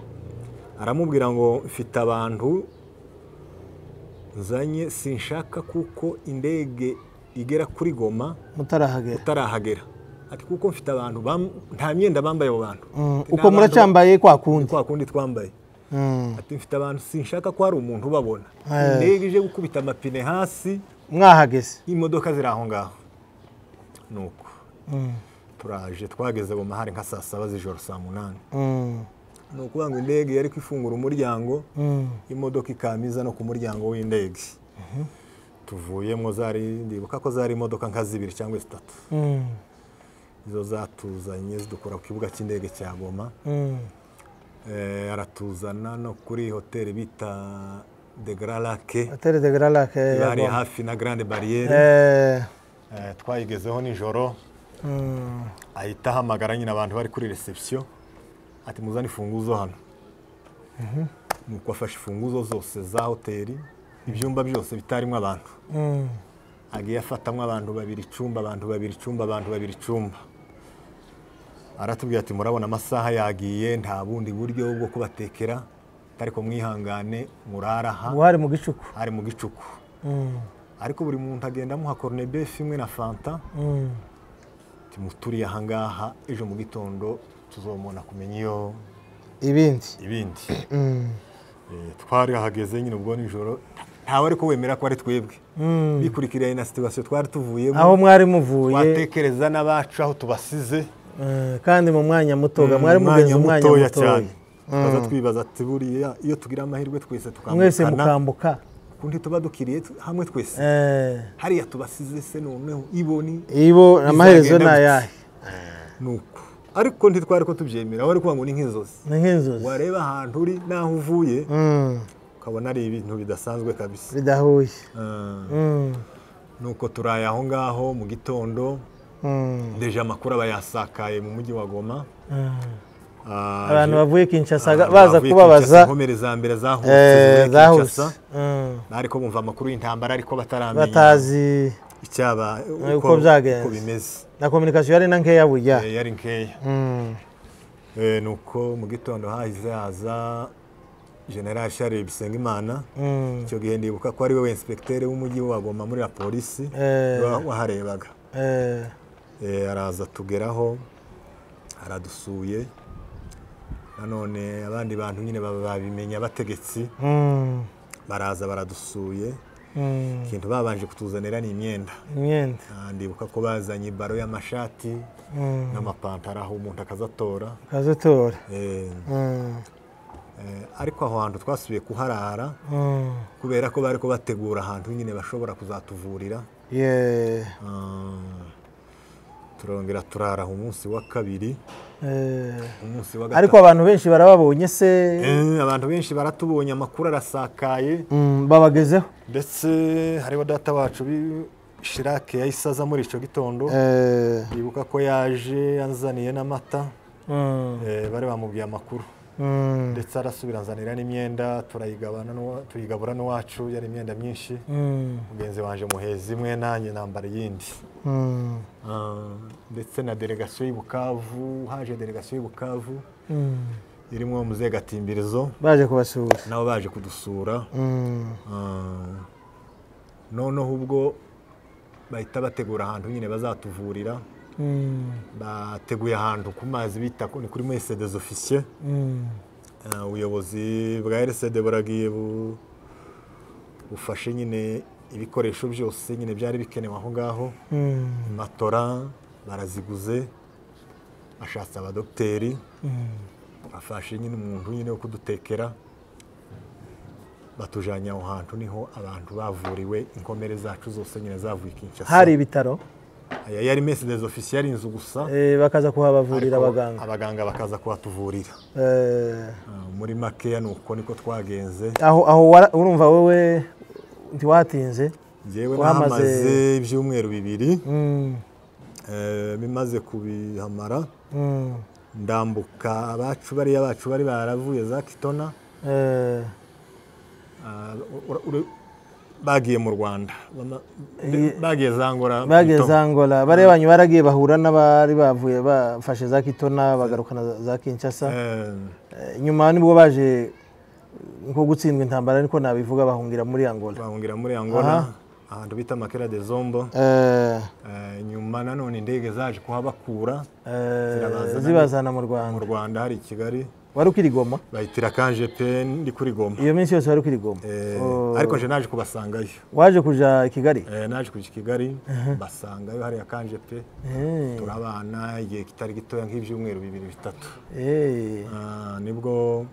Speaker 2: aramubwira ngo mfite abantu nzanye sinshaka kuko indege igera kuri goma
Speaker 1: mutarahagera
Speaker 2: utarahagera ati kuko mfite abantu bam- nta myenda bambaye abo bantu
Speaker 1: Mm,
Speaker 2: Ati,
Speaker 1: uko
Speaker 2: "Ni abantu
Speaker 1: muracyambaye kwa kundi
Speaker 2: kwa kundi twambaye
Speaker 1: Mm.
Speaker 2: ati mfite abantu sinshaka ko hari umuntu ubabona
Speaker 1: Eh.
Speaker 2: indege ije gukubita amapine hasi
Speaker 1: mwahageze
Speaker 2: imodoka ziri aho ngaho nuko
Speaker 1: Mm.
Speaker 2: turaje twageze mu mahari nka saa saba z'ijoro saa munani
Speaker 1: Mm.
Speaker 2: ni ukuvuga ngo indege yari kwifungura umuryango
Speaker 1: Mm.
Speaker 2: imodoka ikamiza no ku muryango w'indege tuvuyemo zari ndibuka ko zari imodoka nka zibiri cyangwa zitatu
Speaker 1: Mm.
Speaker 2: izo zatuzanye zidukura ku kibuga cy'indege cya goma
Speaker 1: Mm.
Speaker 2: Eh, aratuzana no kuri hoteli bita de grand lake
Speaker 1: Hotel de Grand Lac, eh,
Speaker 2: bari
Speaker 1: ya Goma.
Speaker 2: hafi na grande bariyeri
Speaker 1: Eh,
Speaker 2: twayigezeho nijoro
Speaker 1: mm.
Speaker 2: ahita ahamagara nyine abantu bari kuri reception ati muzane imfunguzo hano nuko afashe imfunguzo zose za hoteli ibyumba byose bitarimo abantu
Speaker 1: Mm.
Speaker 2: agiye afatamo abantu babiri icyumba abantu babiri icyumba abantu babiri icyumba aratubwira ati murabona amasaha yagiye nta bundi buryo bwo kubatekera ariko mwihangane muraraha
Speaker 1: ubu hari mu gicuku
Speaker 2: hari mu gicuku ariko buri muntu agenda amuha koronebefi imwe na fanta tumuturiye ahangaha ejo mu gitondo tuzomona kumenya iyo
Speaker 1: ibindi
Speaker 2: ibindi Eh, twarahageze nyine ubwo nijoro ntawe ariko wemera ko ari twebwe bikurikiranye na situwasiyo twari tuvuyemo
Speaker 1: aho mwari muvuye
Speaker 2: twatekereza n'abacu aho tubasize
Speaker 1: eh, kandi mu mwanya mutoga mwari
Speaker 2: Mu
Speaker 1: mugenzi umwanya mutoya
Speaker 2: tukaza twibaza ati buriya iyo tugira amahirwe twese
Speaker 1: mwese
Speaker 2: tukambukana
Speaker 1: mukambuka
Speaker 2: kundi tuba dukiriye tu- hamwe twese
Speaker 1: Eh,
Speaker 2: hariya tubasize se noneho iboni
Speaker 1: ibo amaherezo
Speaker 2: Bizagenda
Speaker 1: ni
Speaker 2: gute?
Speaker 1: ayahe
Speaker 2: nuko ariko ntitwari ko tubyemera wari kuvuga ngo ni nk'inzozi
Speaker 1: ni nk'inzozi
Speaker 2: wareba ahantu uri n'aho uvuye
Speaker 1: Mm,
Speaker 2: ukabona ari ibintu bidasanzwe kabisa
Speaker 1: bidahuye
Speaker 2: Ah.
Speaker 1: Mm,
Speaker 2: nuko turaye aho ngaho mu gitondo
Speaker 1: mm,
Speaker 2: ndeje amakuru aba yasakaye mu mujyi wa goma
Speaker 1: mm.
Speaker 2: Ah,
Speaker 1: abantu
Speaker 2: je-
Speaker 1: bavuye kinshasa
Speaker 2: abantu
Speaker 1: baza
Speaker 2: bavuye
Speaker 1: kubabaza
Speaker 2: Kinshasa, inkomere za mbere zahutse
Speaker 1: eh,
Speaker 2: zivuye
Speaker 1: zahuse
Speaker 2: Kinshasa.
Speaker 1: Mm,
Speaker 2: ariko bumva amakuru y'intambara ariko bataramenya
Speaker 1: batazi
Speaker 2: icyaba
Speaker 1: uko byagenze.
Speaker 2: uko bimeze
Speaker 1: na kominikasiyo yari na nkeya burya
Speaker 2: Eh, yari nkeya
Speaker 1: Mm,
Speaker 2: Eh, nuko mu gitondo hahize haza general charles bisengimana
Speaker 1: mm,
Speaker 2: icyo gihe ndibuka ko ari we wensipekitere w'umujyi wa goma muri la polisi
Speaker 1: Eh.
Speaker 2: wa- waharebaga
Speaker 1: eh,
Speaker 2: Eh, araza tugeraho aradusuye nanone abandi bantu nyine baba babimenya abategetsi
Speaker 1: mm,
Speaker 2: baraza baradusuye
Speaker 1: mm.
Speaker 2: ikintu babanje kutuzanira ni imyenda
Speaker 1: imyenda
Speaker 2: Ah, ndibuka ko bazanye ibaro y'amashati
Speaker 1: Mm,
Speaker 2: n'amapantaro aho umuntu akazatora
Speaker 1: kazitora
Speaker 2: Eh,
Speaker 1: Mm,
Speaker 2: eh, ariko aho hantu twasubiye kuharara
Speaker 1: mm,
Speaker 2: kubera ko bari kubategura ahantu nyine bashobora kuzatuvurira
Speaker 1: yeah,
Speaker 2: Ah, turongera turara aho umunsi wa kabiri
Speaker 1: eh.
Speaker 2: umunsi wa gatatu
Speaker 1: ariko abantu benshi barababonye se
Speaker 2: Eh, abantu benshi baratubonye amakuru arasakaye
Speaker 1: Mm, babagezeho
Speaker 2: ndetse hariho data wacu bi- shirake yahise aza muri icyo gitondo
Speaker 1: Eh,
Speaker 2: yibuka ko yaje anzaniye n'amata
Speaker 1: mm,
Speaker 2: eh, bari bamubwiye amakuru
Speaker 1: mm,
Speaker 2: ndetse arasubira anzanira n'imyenda turayigabana n'uwa- tuyigabura n'uwacu yari imyenda myinshi
Speaker 1: mm,
Speaker 2: mugenzi wanjye muheza imwe nanjye nambara iyindi
Speaker 1: mm,
Speaker 2: Ah, ndetse na delegasiyo y'i Bukavu haje delegasiyo y'i Bukavu
Speaker 1: mm.
Speaker 2: irimo muze gatimbirizo
Speaker 1: baje kubasura
Speaker 2: nabo baje kudusura
Speaker 1: Mm,
Speaker 2: Ah, noneho ubwo bahita bategura ahantu nyine bazatuvurira
Speaker 1: mm,
Speaker 2: bateguye ahantu ku mazi bita ko ni kuri mwese des officiers
Speaker 1: mm,
Speaker 2: Ah, ubuyobozi bwa RCD buragiye bu- bufashe nyine ibikoresho byose nyine byari bikenewe aho ngaho
Speaker 1: mm,
Speaker 2: matora baraziguze ashatse abadogiteri
Speaker 1: mm.
Speaker 2: afashe nyine umuntu nyine wo kudutekera batujyanye aho hantu niho abantu bavuriwe inkomere zacu zose nyine zavuye i Kinshasa
Speaker 1: hari ibitaro
Speaker 2: Aya yari mesi des officiers yari inzu gusa
Speaker 1: eh, bakaza kuhabavurira
Speaker 2: ariko
Speaker 1: abaganga
Speaker 2: abaganga bakaza kuhatuvurira
Speaker 1: Eh,
Speaker 2: Ah, muri makeya ni uko niko twagenze
Speaker 1: aho aho wara- urumva wowe ntiwatinze
Speaker 2: njyewe
Speaker 1: Wahamaze-
Speaker 2: nahamaze ibyumweru bibiri
Speaker 1: Mm,
Speaker 2: eh, bimaze kubihamara
Speaker 1: mm,
Speaker 2: ndambuka abacu bariya bacu bari baravuye za kitona
Speaker 1: eh,
Speaker 2: Ah, ura- ura- bagiye mu rwanda Bama-
Speaker 1: Iyi-
Speaker 2: bagiye za ngora
Speaker 1: bageze
Speaker 2: Kitona.
Speaker 1: angola bariya banyu baragiye bahura n'abari bavuye bafashe za kitona bagarukana za- za kinshasa
Speaker 2: Eh,
Speaker 1: Eh, nyuma nibwo baje nko gutsindwa intambara niko nabivuga bahungira muri angola
Speaker 2: bahungira muri angola ahantu bita makera de zombo
Speaker 1: Eh,
Speaker 2: Eh, nyuma nanone indege zaje kuhabakura
Speaker 1: eh,
Speaker 2: Zirabazana-
Speaker 1: zibazana mu
Speaker 2: mu
Speaker 1: rwanda
Speaker 2: rwanda hari i kigali
Speaker 1: wari ukiri goma
Speaker 2: bayitira kanje pe ndi kuri goma
Speaker 1: iyo minsi yose wari ukiri goma
Speaker 2: Eh,
Speaker 1: Oh,
Speaker 2: ariko nje naje kubasangayo
Speaker 1: waje kuja i kigali
Speaker 2: Eh, naje kuja i kigali basangayo hariya kanje pe
Speaker 1: Eh,
Speaker 2: turabana igihe kitari gitoya nk'ibyumweru bibiri bitatu
Speaker 1: eh,
Speaker 2: Ah, nibwo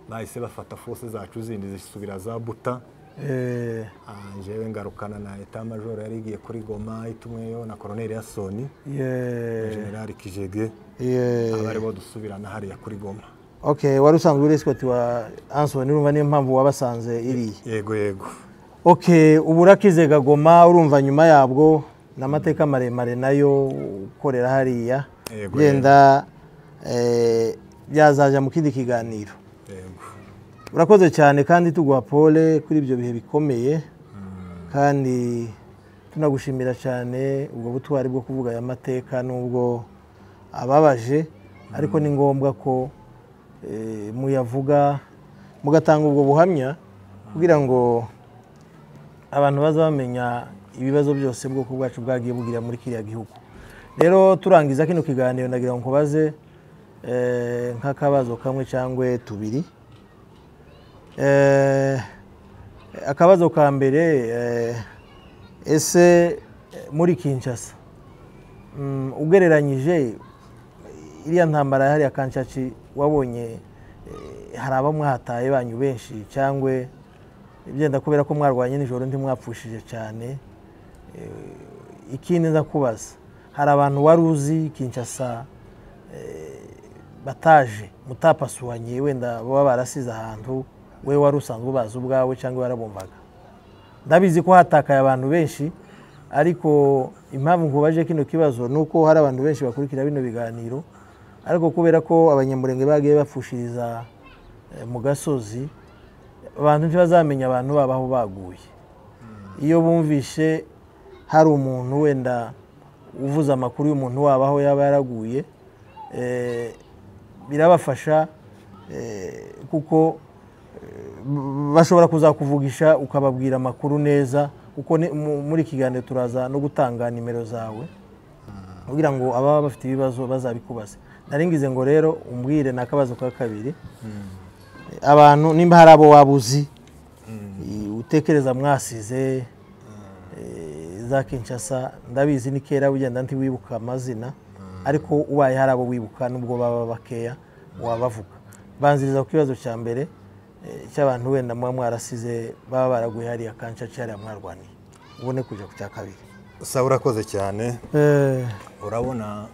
Speaker 2: bahise bafata fose zacu zindi zisubira za buta
Speaker 1: eh,
Speaker 2: Ah, njyewe ngarukana na eta majoro yari igiye kuri goma itumweyo na koroneri ya soni
Speaker 1: yeah,
Speaker 2: generali kijege
Speaker 1: yeah.
Speaker 2: aba aribo dusubirana hariya kuri goma
Speaker 1: ok wari usanzwe uri escort wa ansoni urumva niyo mpamvu wabasanze iriya
Speaker 2: yego yego
Speaker 1: ok ubu urakizega goma urumva nyuma yabwo ni amateka maremare nayo ukorera hariya
Speaker 2: Yego,
Speaker 1: genda eh, byazajya mu kindi kiganiro
Speaker 2: yego
Speaker 1: urakoze cyane kandi tuguha pole kuri ibyo bihe bikomeye kandi tunagushimira cyane ubwo butwari bwo kuvuga aya mateka n'ubwo ababaje ariko ni ngombwa ko eh, muyavuga mugatanga ubwo buhamya kugira ngo abantu baza bamenya ibibazo byose ubwoko bwacu bwagiye bugira muri kiriya gihugu rero turangiza kino kiganiro ndagira ngo nkubaze eh, nk'akabazo kamwe cyangwa tubiri Eh, akabazo ka mbere eh, ese eh, muri kinshasa mm, ugereranyije iriya ntambara yahari ya kanshaci wabonye eh, hari aba mwahataye banyu benshi cyangwa byenda kubera ko mwarwanye nijoro ndi mwapfushije cyane Eh, ikindi nza kubaza hari abantu wari uzi kinshasa eh, bataje mutapasuhanye wenda baba barasize ahantu we wari usanzwe ubazi ubwawe cyangwa warabumvaga ndabizi ko hatakaye abantu benshi ariko impamvu nkubaje kino kibazo ni uko hari abantu benshi bakurikira bino biganiro ariko kubera ko abanyamurenge bagiye bapfushiriza eh, mu gasozi abantu ntibazamenya abantu babo aho baguye iyo bumvishe hari umuntu wenda uvuze amakuru y'umuntu wabo aho yaba yaraguye eh, birabafasha eh, kuko bashobora kuzakuvugisha ukababwira amakuru neza kuko ni- mu- muri iki kiganiro turaza no gutanga nimero zawe kugira ngo ababa bafite ibibazo bazabikubaze naringize ngo rero umbwire ni akabazo ka kabiri abantu nimba hari abo waba uzi i- utekereza mwasize eh, za kinshasa ndabizi ni kera ugenda ntiwibuka amazina ariko ubaye hari abo wibuka nubwo baba bakeya wabavuga banziriza ku kibazo cya mbere eh, cy'abantu wenda muba mwarasize baba baraguye hariya kanshaci hariya mwarwaniye ubone kujya ku cya kabiri
Speaker 2: sawa urakoze cyane
Speaker 1: Eh,
Speaker 2: urabona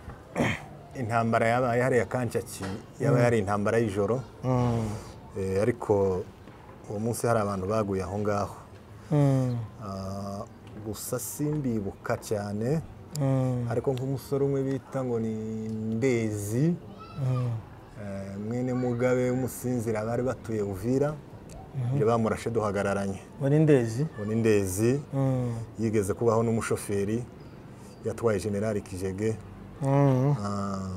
Speaker 2: intambara yabaye hariya kanshaki yaba yari intambara y'ijoro Eh, ariko uwo munsi hari abantu baguye aho ngaho
Speaker 1: mm,
Speaker 2: Ah, gusa simbibuka cyane
Speaker 1: mm,
Speaker 2: ariko nk'umusore umwe bita ngo ni mbezi
Speaker 1: mm,
Speaker 2: eh, mwene mugabe w'umusinzira bari batuye uvira ibyo bamurashe duhagararanye
Speaker 1: ngo ni ndezi
Speaker 2: ubu ni ndezi
Speaker 1: Mm,
Speaker 2: yigeze kubaho n'umushoferi yatwaye generali kijege
Speaker 1: mm,
Speaker 2: Ah,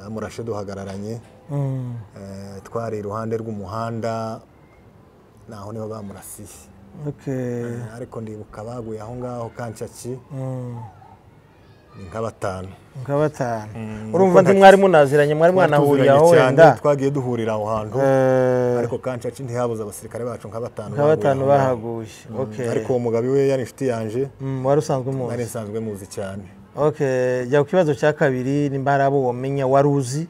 Speaker 2: yamurashe duhagararanye
Speaker 1: mm,
Speaker 2: Eh, twari iruhande rw'umuhanda naho niho bamurasiye
Speaker 1: okay,
Speaker 2: Eh, ariko ndibuka baguye aho ngaho kanshaki
Speaker 1: mm.
Speaker 2: ni nka batanu
Speaker 1: nka batanu
Speaker 2: Mm,
Speaker 1: urumva
Speaker 2: kuko
Speaker 1: ndi mwari munaziranye mwari mwanahuriye aho
Speaker 2: Tuziranye cyane,
Speaker 1: wenda
Speaker 2: twagiye duhurira aho hantu
Speaker 1: Eh,
Speaker 2: ariko kanshaki ntihabuze abasirikare bacu nka batanu
Speaker 1: nka
Speaker 2: baguye
Speaker 1: batanu
Speaker 2: aho ngaho.
Speaker 1: bahaguye okay.
Speaker 2: ariko uwo mugabi we yari inshuti yanje
Speaker 1: Mm, wari usanzwe
Speaker 2: nari
Speaker 1: umuzi
Speaker 2: nsanzwe muzi cyane
Speaker 1: okay. jya ku kibazo cya kabiri nimba hari abo wamenya wari uzi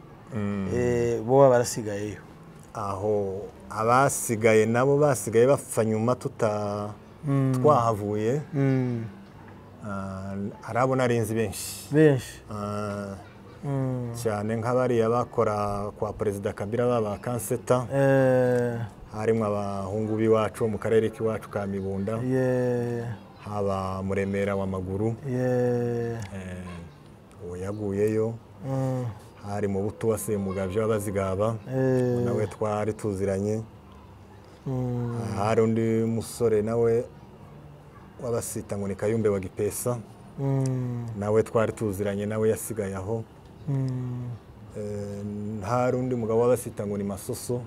Speaker 1: eh, boba barasigayeyo
Speaker 2: aho abasigaye nabo basigaye bapfa nyuma tuta twahavuye
Speaker 1: Mm,
Speaker 2: Ah, hari abo narinzi benshi
Speaker 1: benshi
Speaker 2: Ah,
Speaker 1: Mm,
Speaker 2: cyane nk'abariya bakora kwa perezida kabira baba kanseta
Speaker 1: eh,
Speaker 2: harimo abahungu b'iwacu mu karere k'iwacu ka mibunda
Speaker 1: ye-
Speaker 2: haba muremera w'amaguru
Speaker 1: ye-
Speaker 2: uwo yaguyeyo
Speaker 1: mm,
Speaker 2: hari mu butu wasemugabye w'abazigaba
Speaker 1: eh,
Speaker 2: nawe twari tuziranye
Speaker 1: mm,
Speaker 2: hari undi musore nawe w'abasita ngo ni kayumbe wa gipesa
Speaker 1: mm,
Speaker 2: nawe twari tuziranye nawe yasigaye aho
Speaker 1: mm.
Speaker 2: Eh, hari undi mugabo w'abasita ngo ni masoso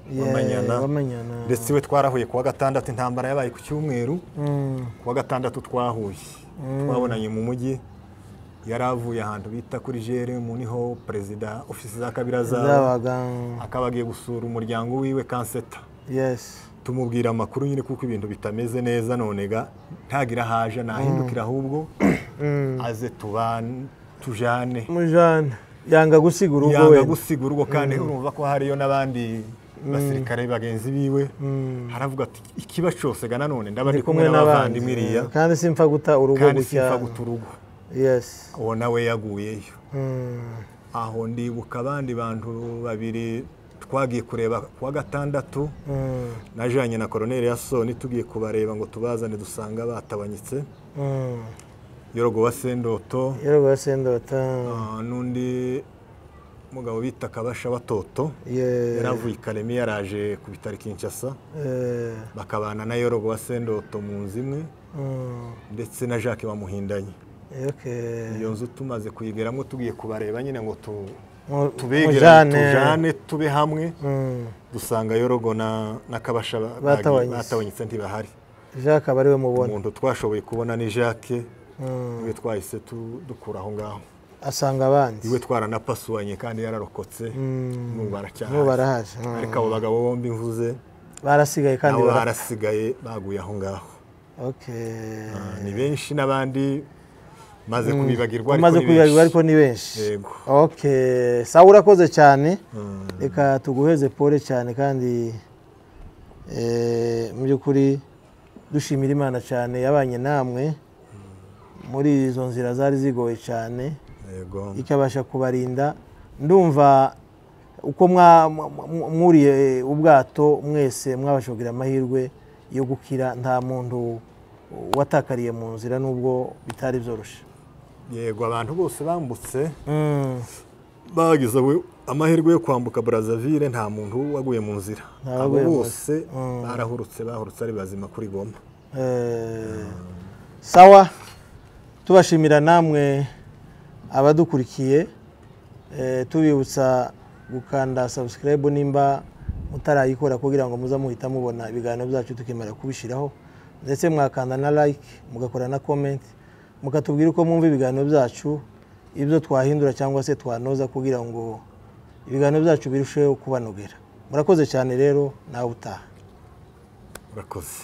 Speaker 1: Ye-
Speaker 2: w'amanyana
Speaker 1: wamanyana
Speaker 2: ndetse we twarahuye kuwa gatandatu intambara yabaye ku cyumweru
Speaker 1: Mm,
Speaker 2: kuwa gatandatu twahuye twabonanye mu mujyi yari avuye ahantu bita kuri jere mu niho perezida ofisi za kabira zaba
Speaker 1: zabaga
Speaker 2: akaba agiye gusura umuryango wiwe kanseta
Speaker 1: yes
Speaker 2: tumubwira amakuru nyine kuko ibintu bitameze neza nonega ntagira aho aje nahindukira ahubwo aze tubane tujane
Speaker 1: mujana yanga gusiga urugo
Speaker 2: yanga
Speaker 1: wenda
Speaker 2: gusiga urugo kandi urumva ko hariyo n'abandi basirikare bagenzi biwe haravuga ati ikiba cyose ga nanone ndaba ndi kumwe n'abavandimwe iriya
Speaker 1: kandi simpfa guta urugo
Speaker 2: kandi
Speaker 1: gutya
Speaker 2: simfa guta urugo
Speaker 1: yes
Speaker 2: uwo nawe yaguyeyo
Speaker 1: Mm,
Speaker 2: aho ndibuka abandi bantu babiri twagiye kureba kuwa gatandatu
Speaker 1: mm,
Speaker 2: najanye na koroneri ya soni tugiye kubareba ngo tubazane dusanga batabanyitse
Speaker 1: mm.
Speaker 2: yorogo wa sendoto
Speaker 1: yewe sendota
Speaker 2: ah, n'undi mugabo bita kabasha watoto
Speaker 1: ye
Speaker 2: yaravuye i karemi yaraje ku bitaro i kinshasa
Speaker 1: eh,
Speaker 2: bakabana na yorogo wa sendoto mu nzu imwe
Speaker 1: mm,
Speaker 2: ndetse na jacques bamuhindanye
Speaker 1: Okay.
Speaker 2: iyo nzu tumaze kuyigeramo tugiye kubareba nyine ngo tu-
Speaker 1: Mu-
Speaker 2: tubegerane
Speaker 1: mujane.
Speaker 2: tujane tube hamwe
Speaker 1: Mm.
Speaker 2: dusanga yorogo na na kabasha ba-
Speaker 1: Batawanyise.
Speaker 2: batawanyitse ntibahari
Speaker 1: Jacques aba ariwe mubona
Speaker 2: umuntu twashoboye kubona ni jacques
Speaker 1: Mm.
Speaker 2: niwe twahise tu- dukura aho ngaho
Speaker 1: asanga abandi
Speaker 2: iwe twaranapasuwanye kandi yararokotse n'ubu
Speaker 1: n'ubu
Speaker 2: baracyahari
Speaker 1: barahaje Mm.
Speaker 2: ariko abo bagabo bombi mvuze
Speaker 1: barasigaye kandi
Speaker 2: nabo
Speaker 1: bara-
Speaker 2: barasigaye baguye aho ngaho
Speaker 1: Okay.
Speaker 2: ni benshi n'abandi maze kubibagirwa ariko
Speaker 1: umaze
Speaker 2: ni
Speaker 1: kwibagirwa
Speaker 2: benshi.
Speaker 1: ariko ni benshi
Speaker 2: Yego.
Speaker 1: okay sawa urakoze cyane
Speaker 2: Mm.
Speaker 1: reka tuguheze pole cyane kandi eh, mu by'ukuri dushimira imana cyane yabanye namwe muri izo nzira zari zigoye cyane
Speaker 2: yego
Speaker 1: ikabasha kubarinda ndumva uko mwa- mwa- mwa- mwuriye ubwato mwese mwabasha kugira amahirwe yo gukira nta muntu watakariye mu nzira nubwo bitari byoroshye
Speaker 2: yego abantu bose bambutse
Speaker 1: Mm,
Speaker 2: bagize we- amahirwe yo kwambuka brazzaville nta muntu waguye mu nzira
Speaker 1: Nta
Speaker 2: abo
Speaker 1: waguye mu
Speaker 2: bose barahurutse bahurutse ari bazima kuri goma
Speaker 1: eh, sawa tubashimira namwe abadukurikiye eh, tubibutsa gukanda subscribe nimba mutarayikora kugira ngo muza muhita mubona ibiganiro byacu tukemera kubishyiraho ndetse mwakanda na like mugakora na comment mukatubwira uko mwumva ibiganiro byacu ibyo twahindura cyangwa se twanoza kugira ngo ibiganiro byacu birusheho kubanogera murakoze cyane rero nawe utaha
Speaker 2: urakoze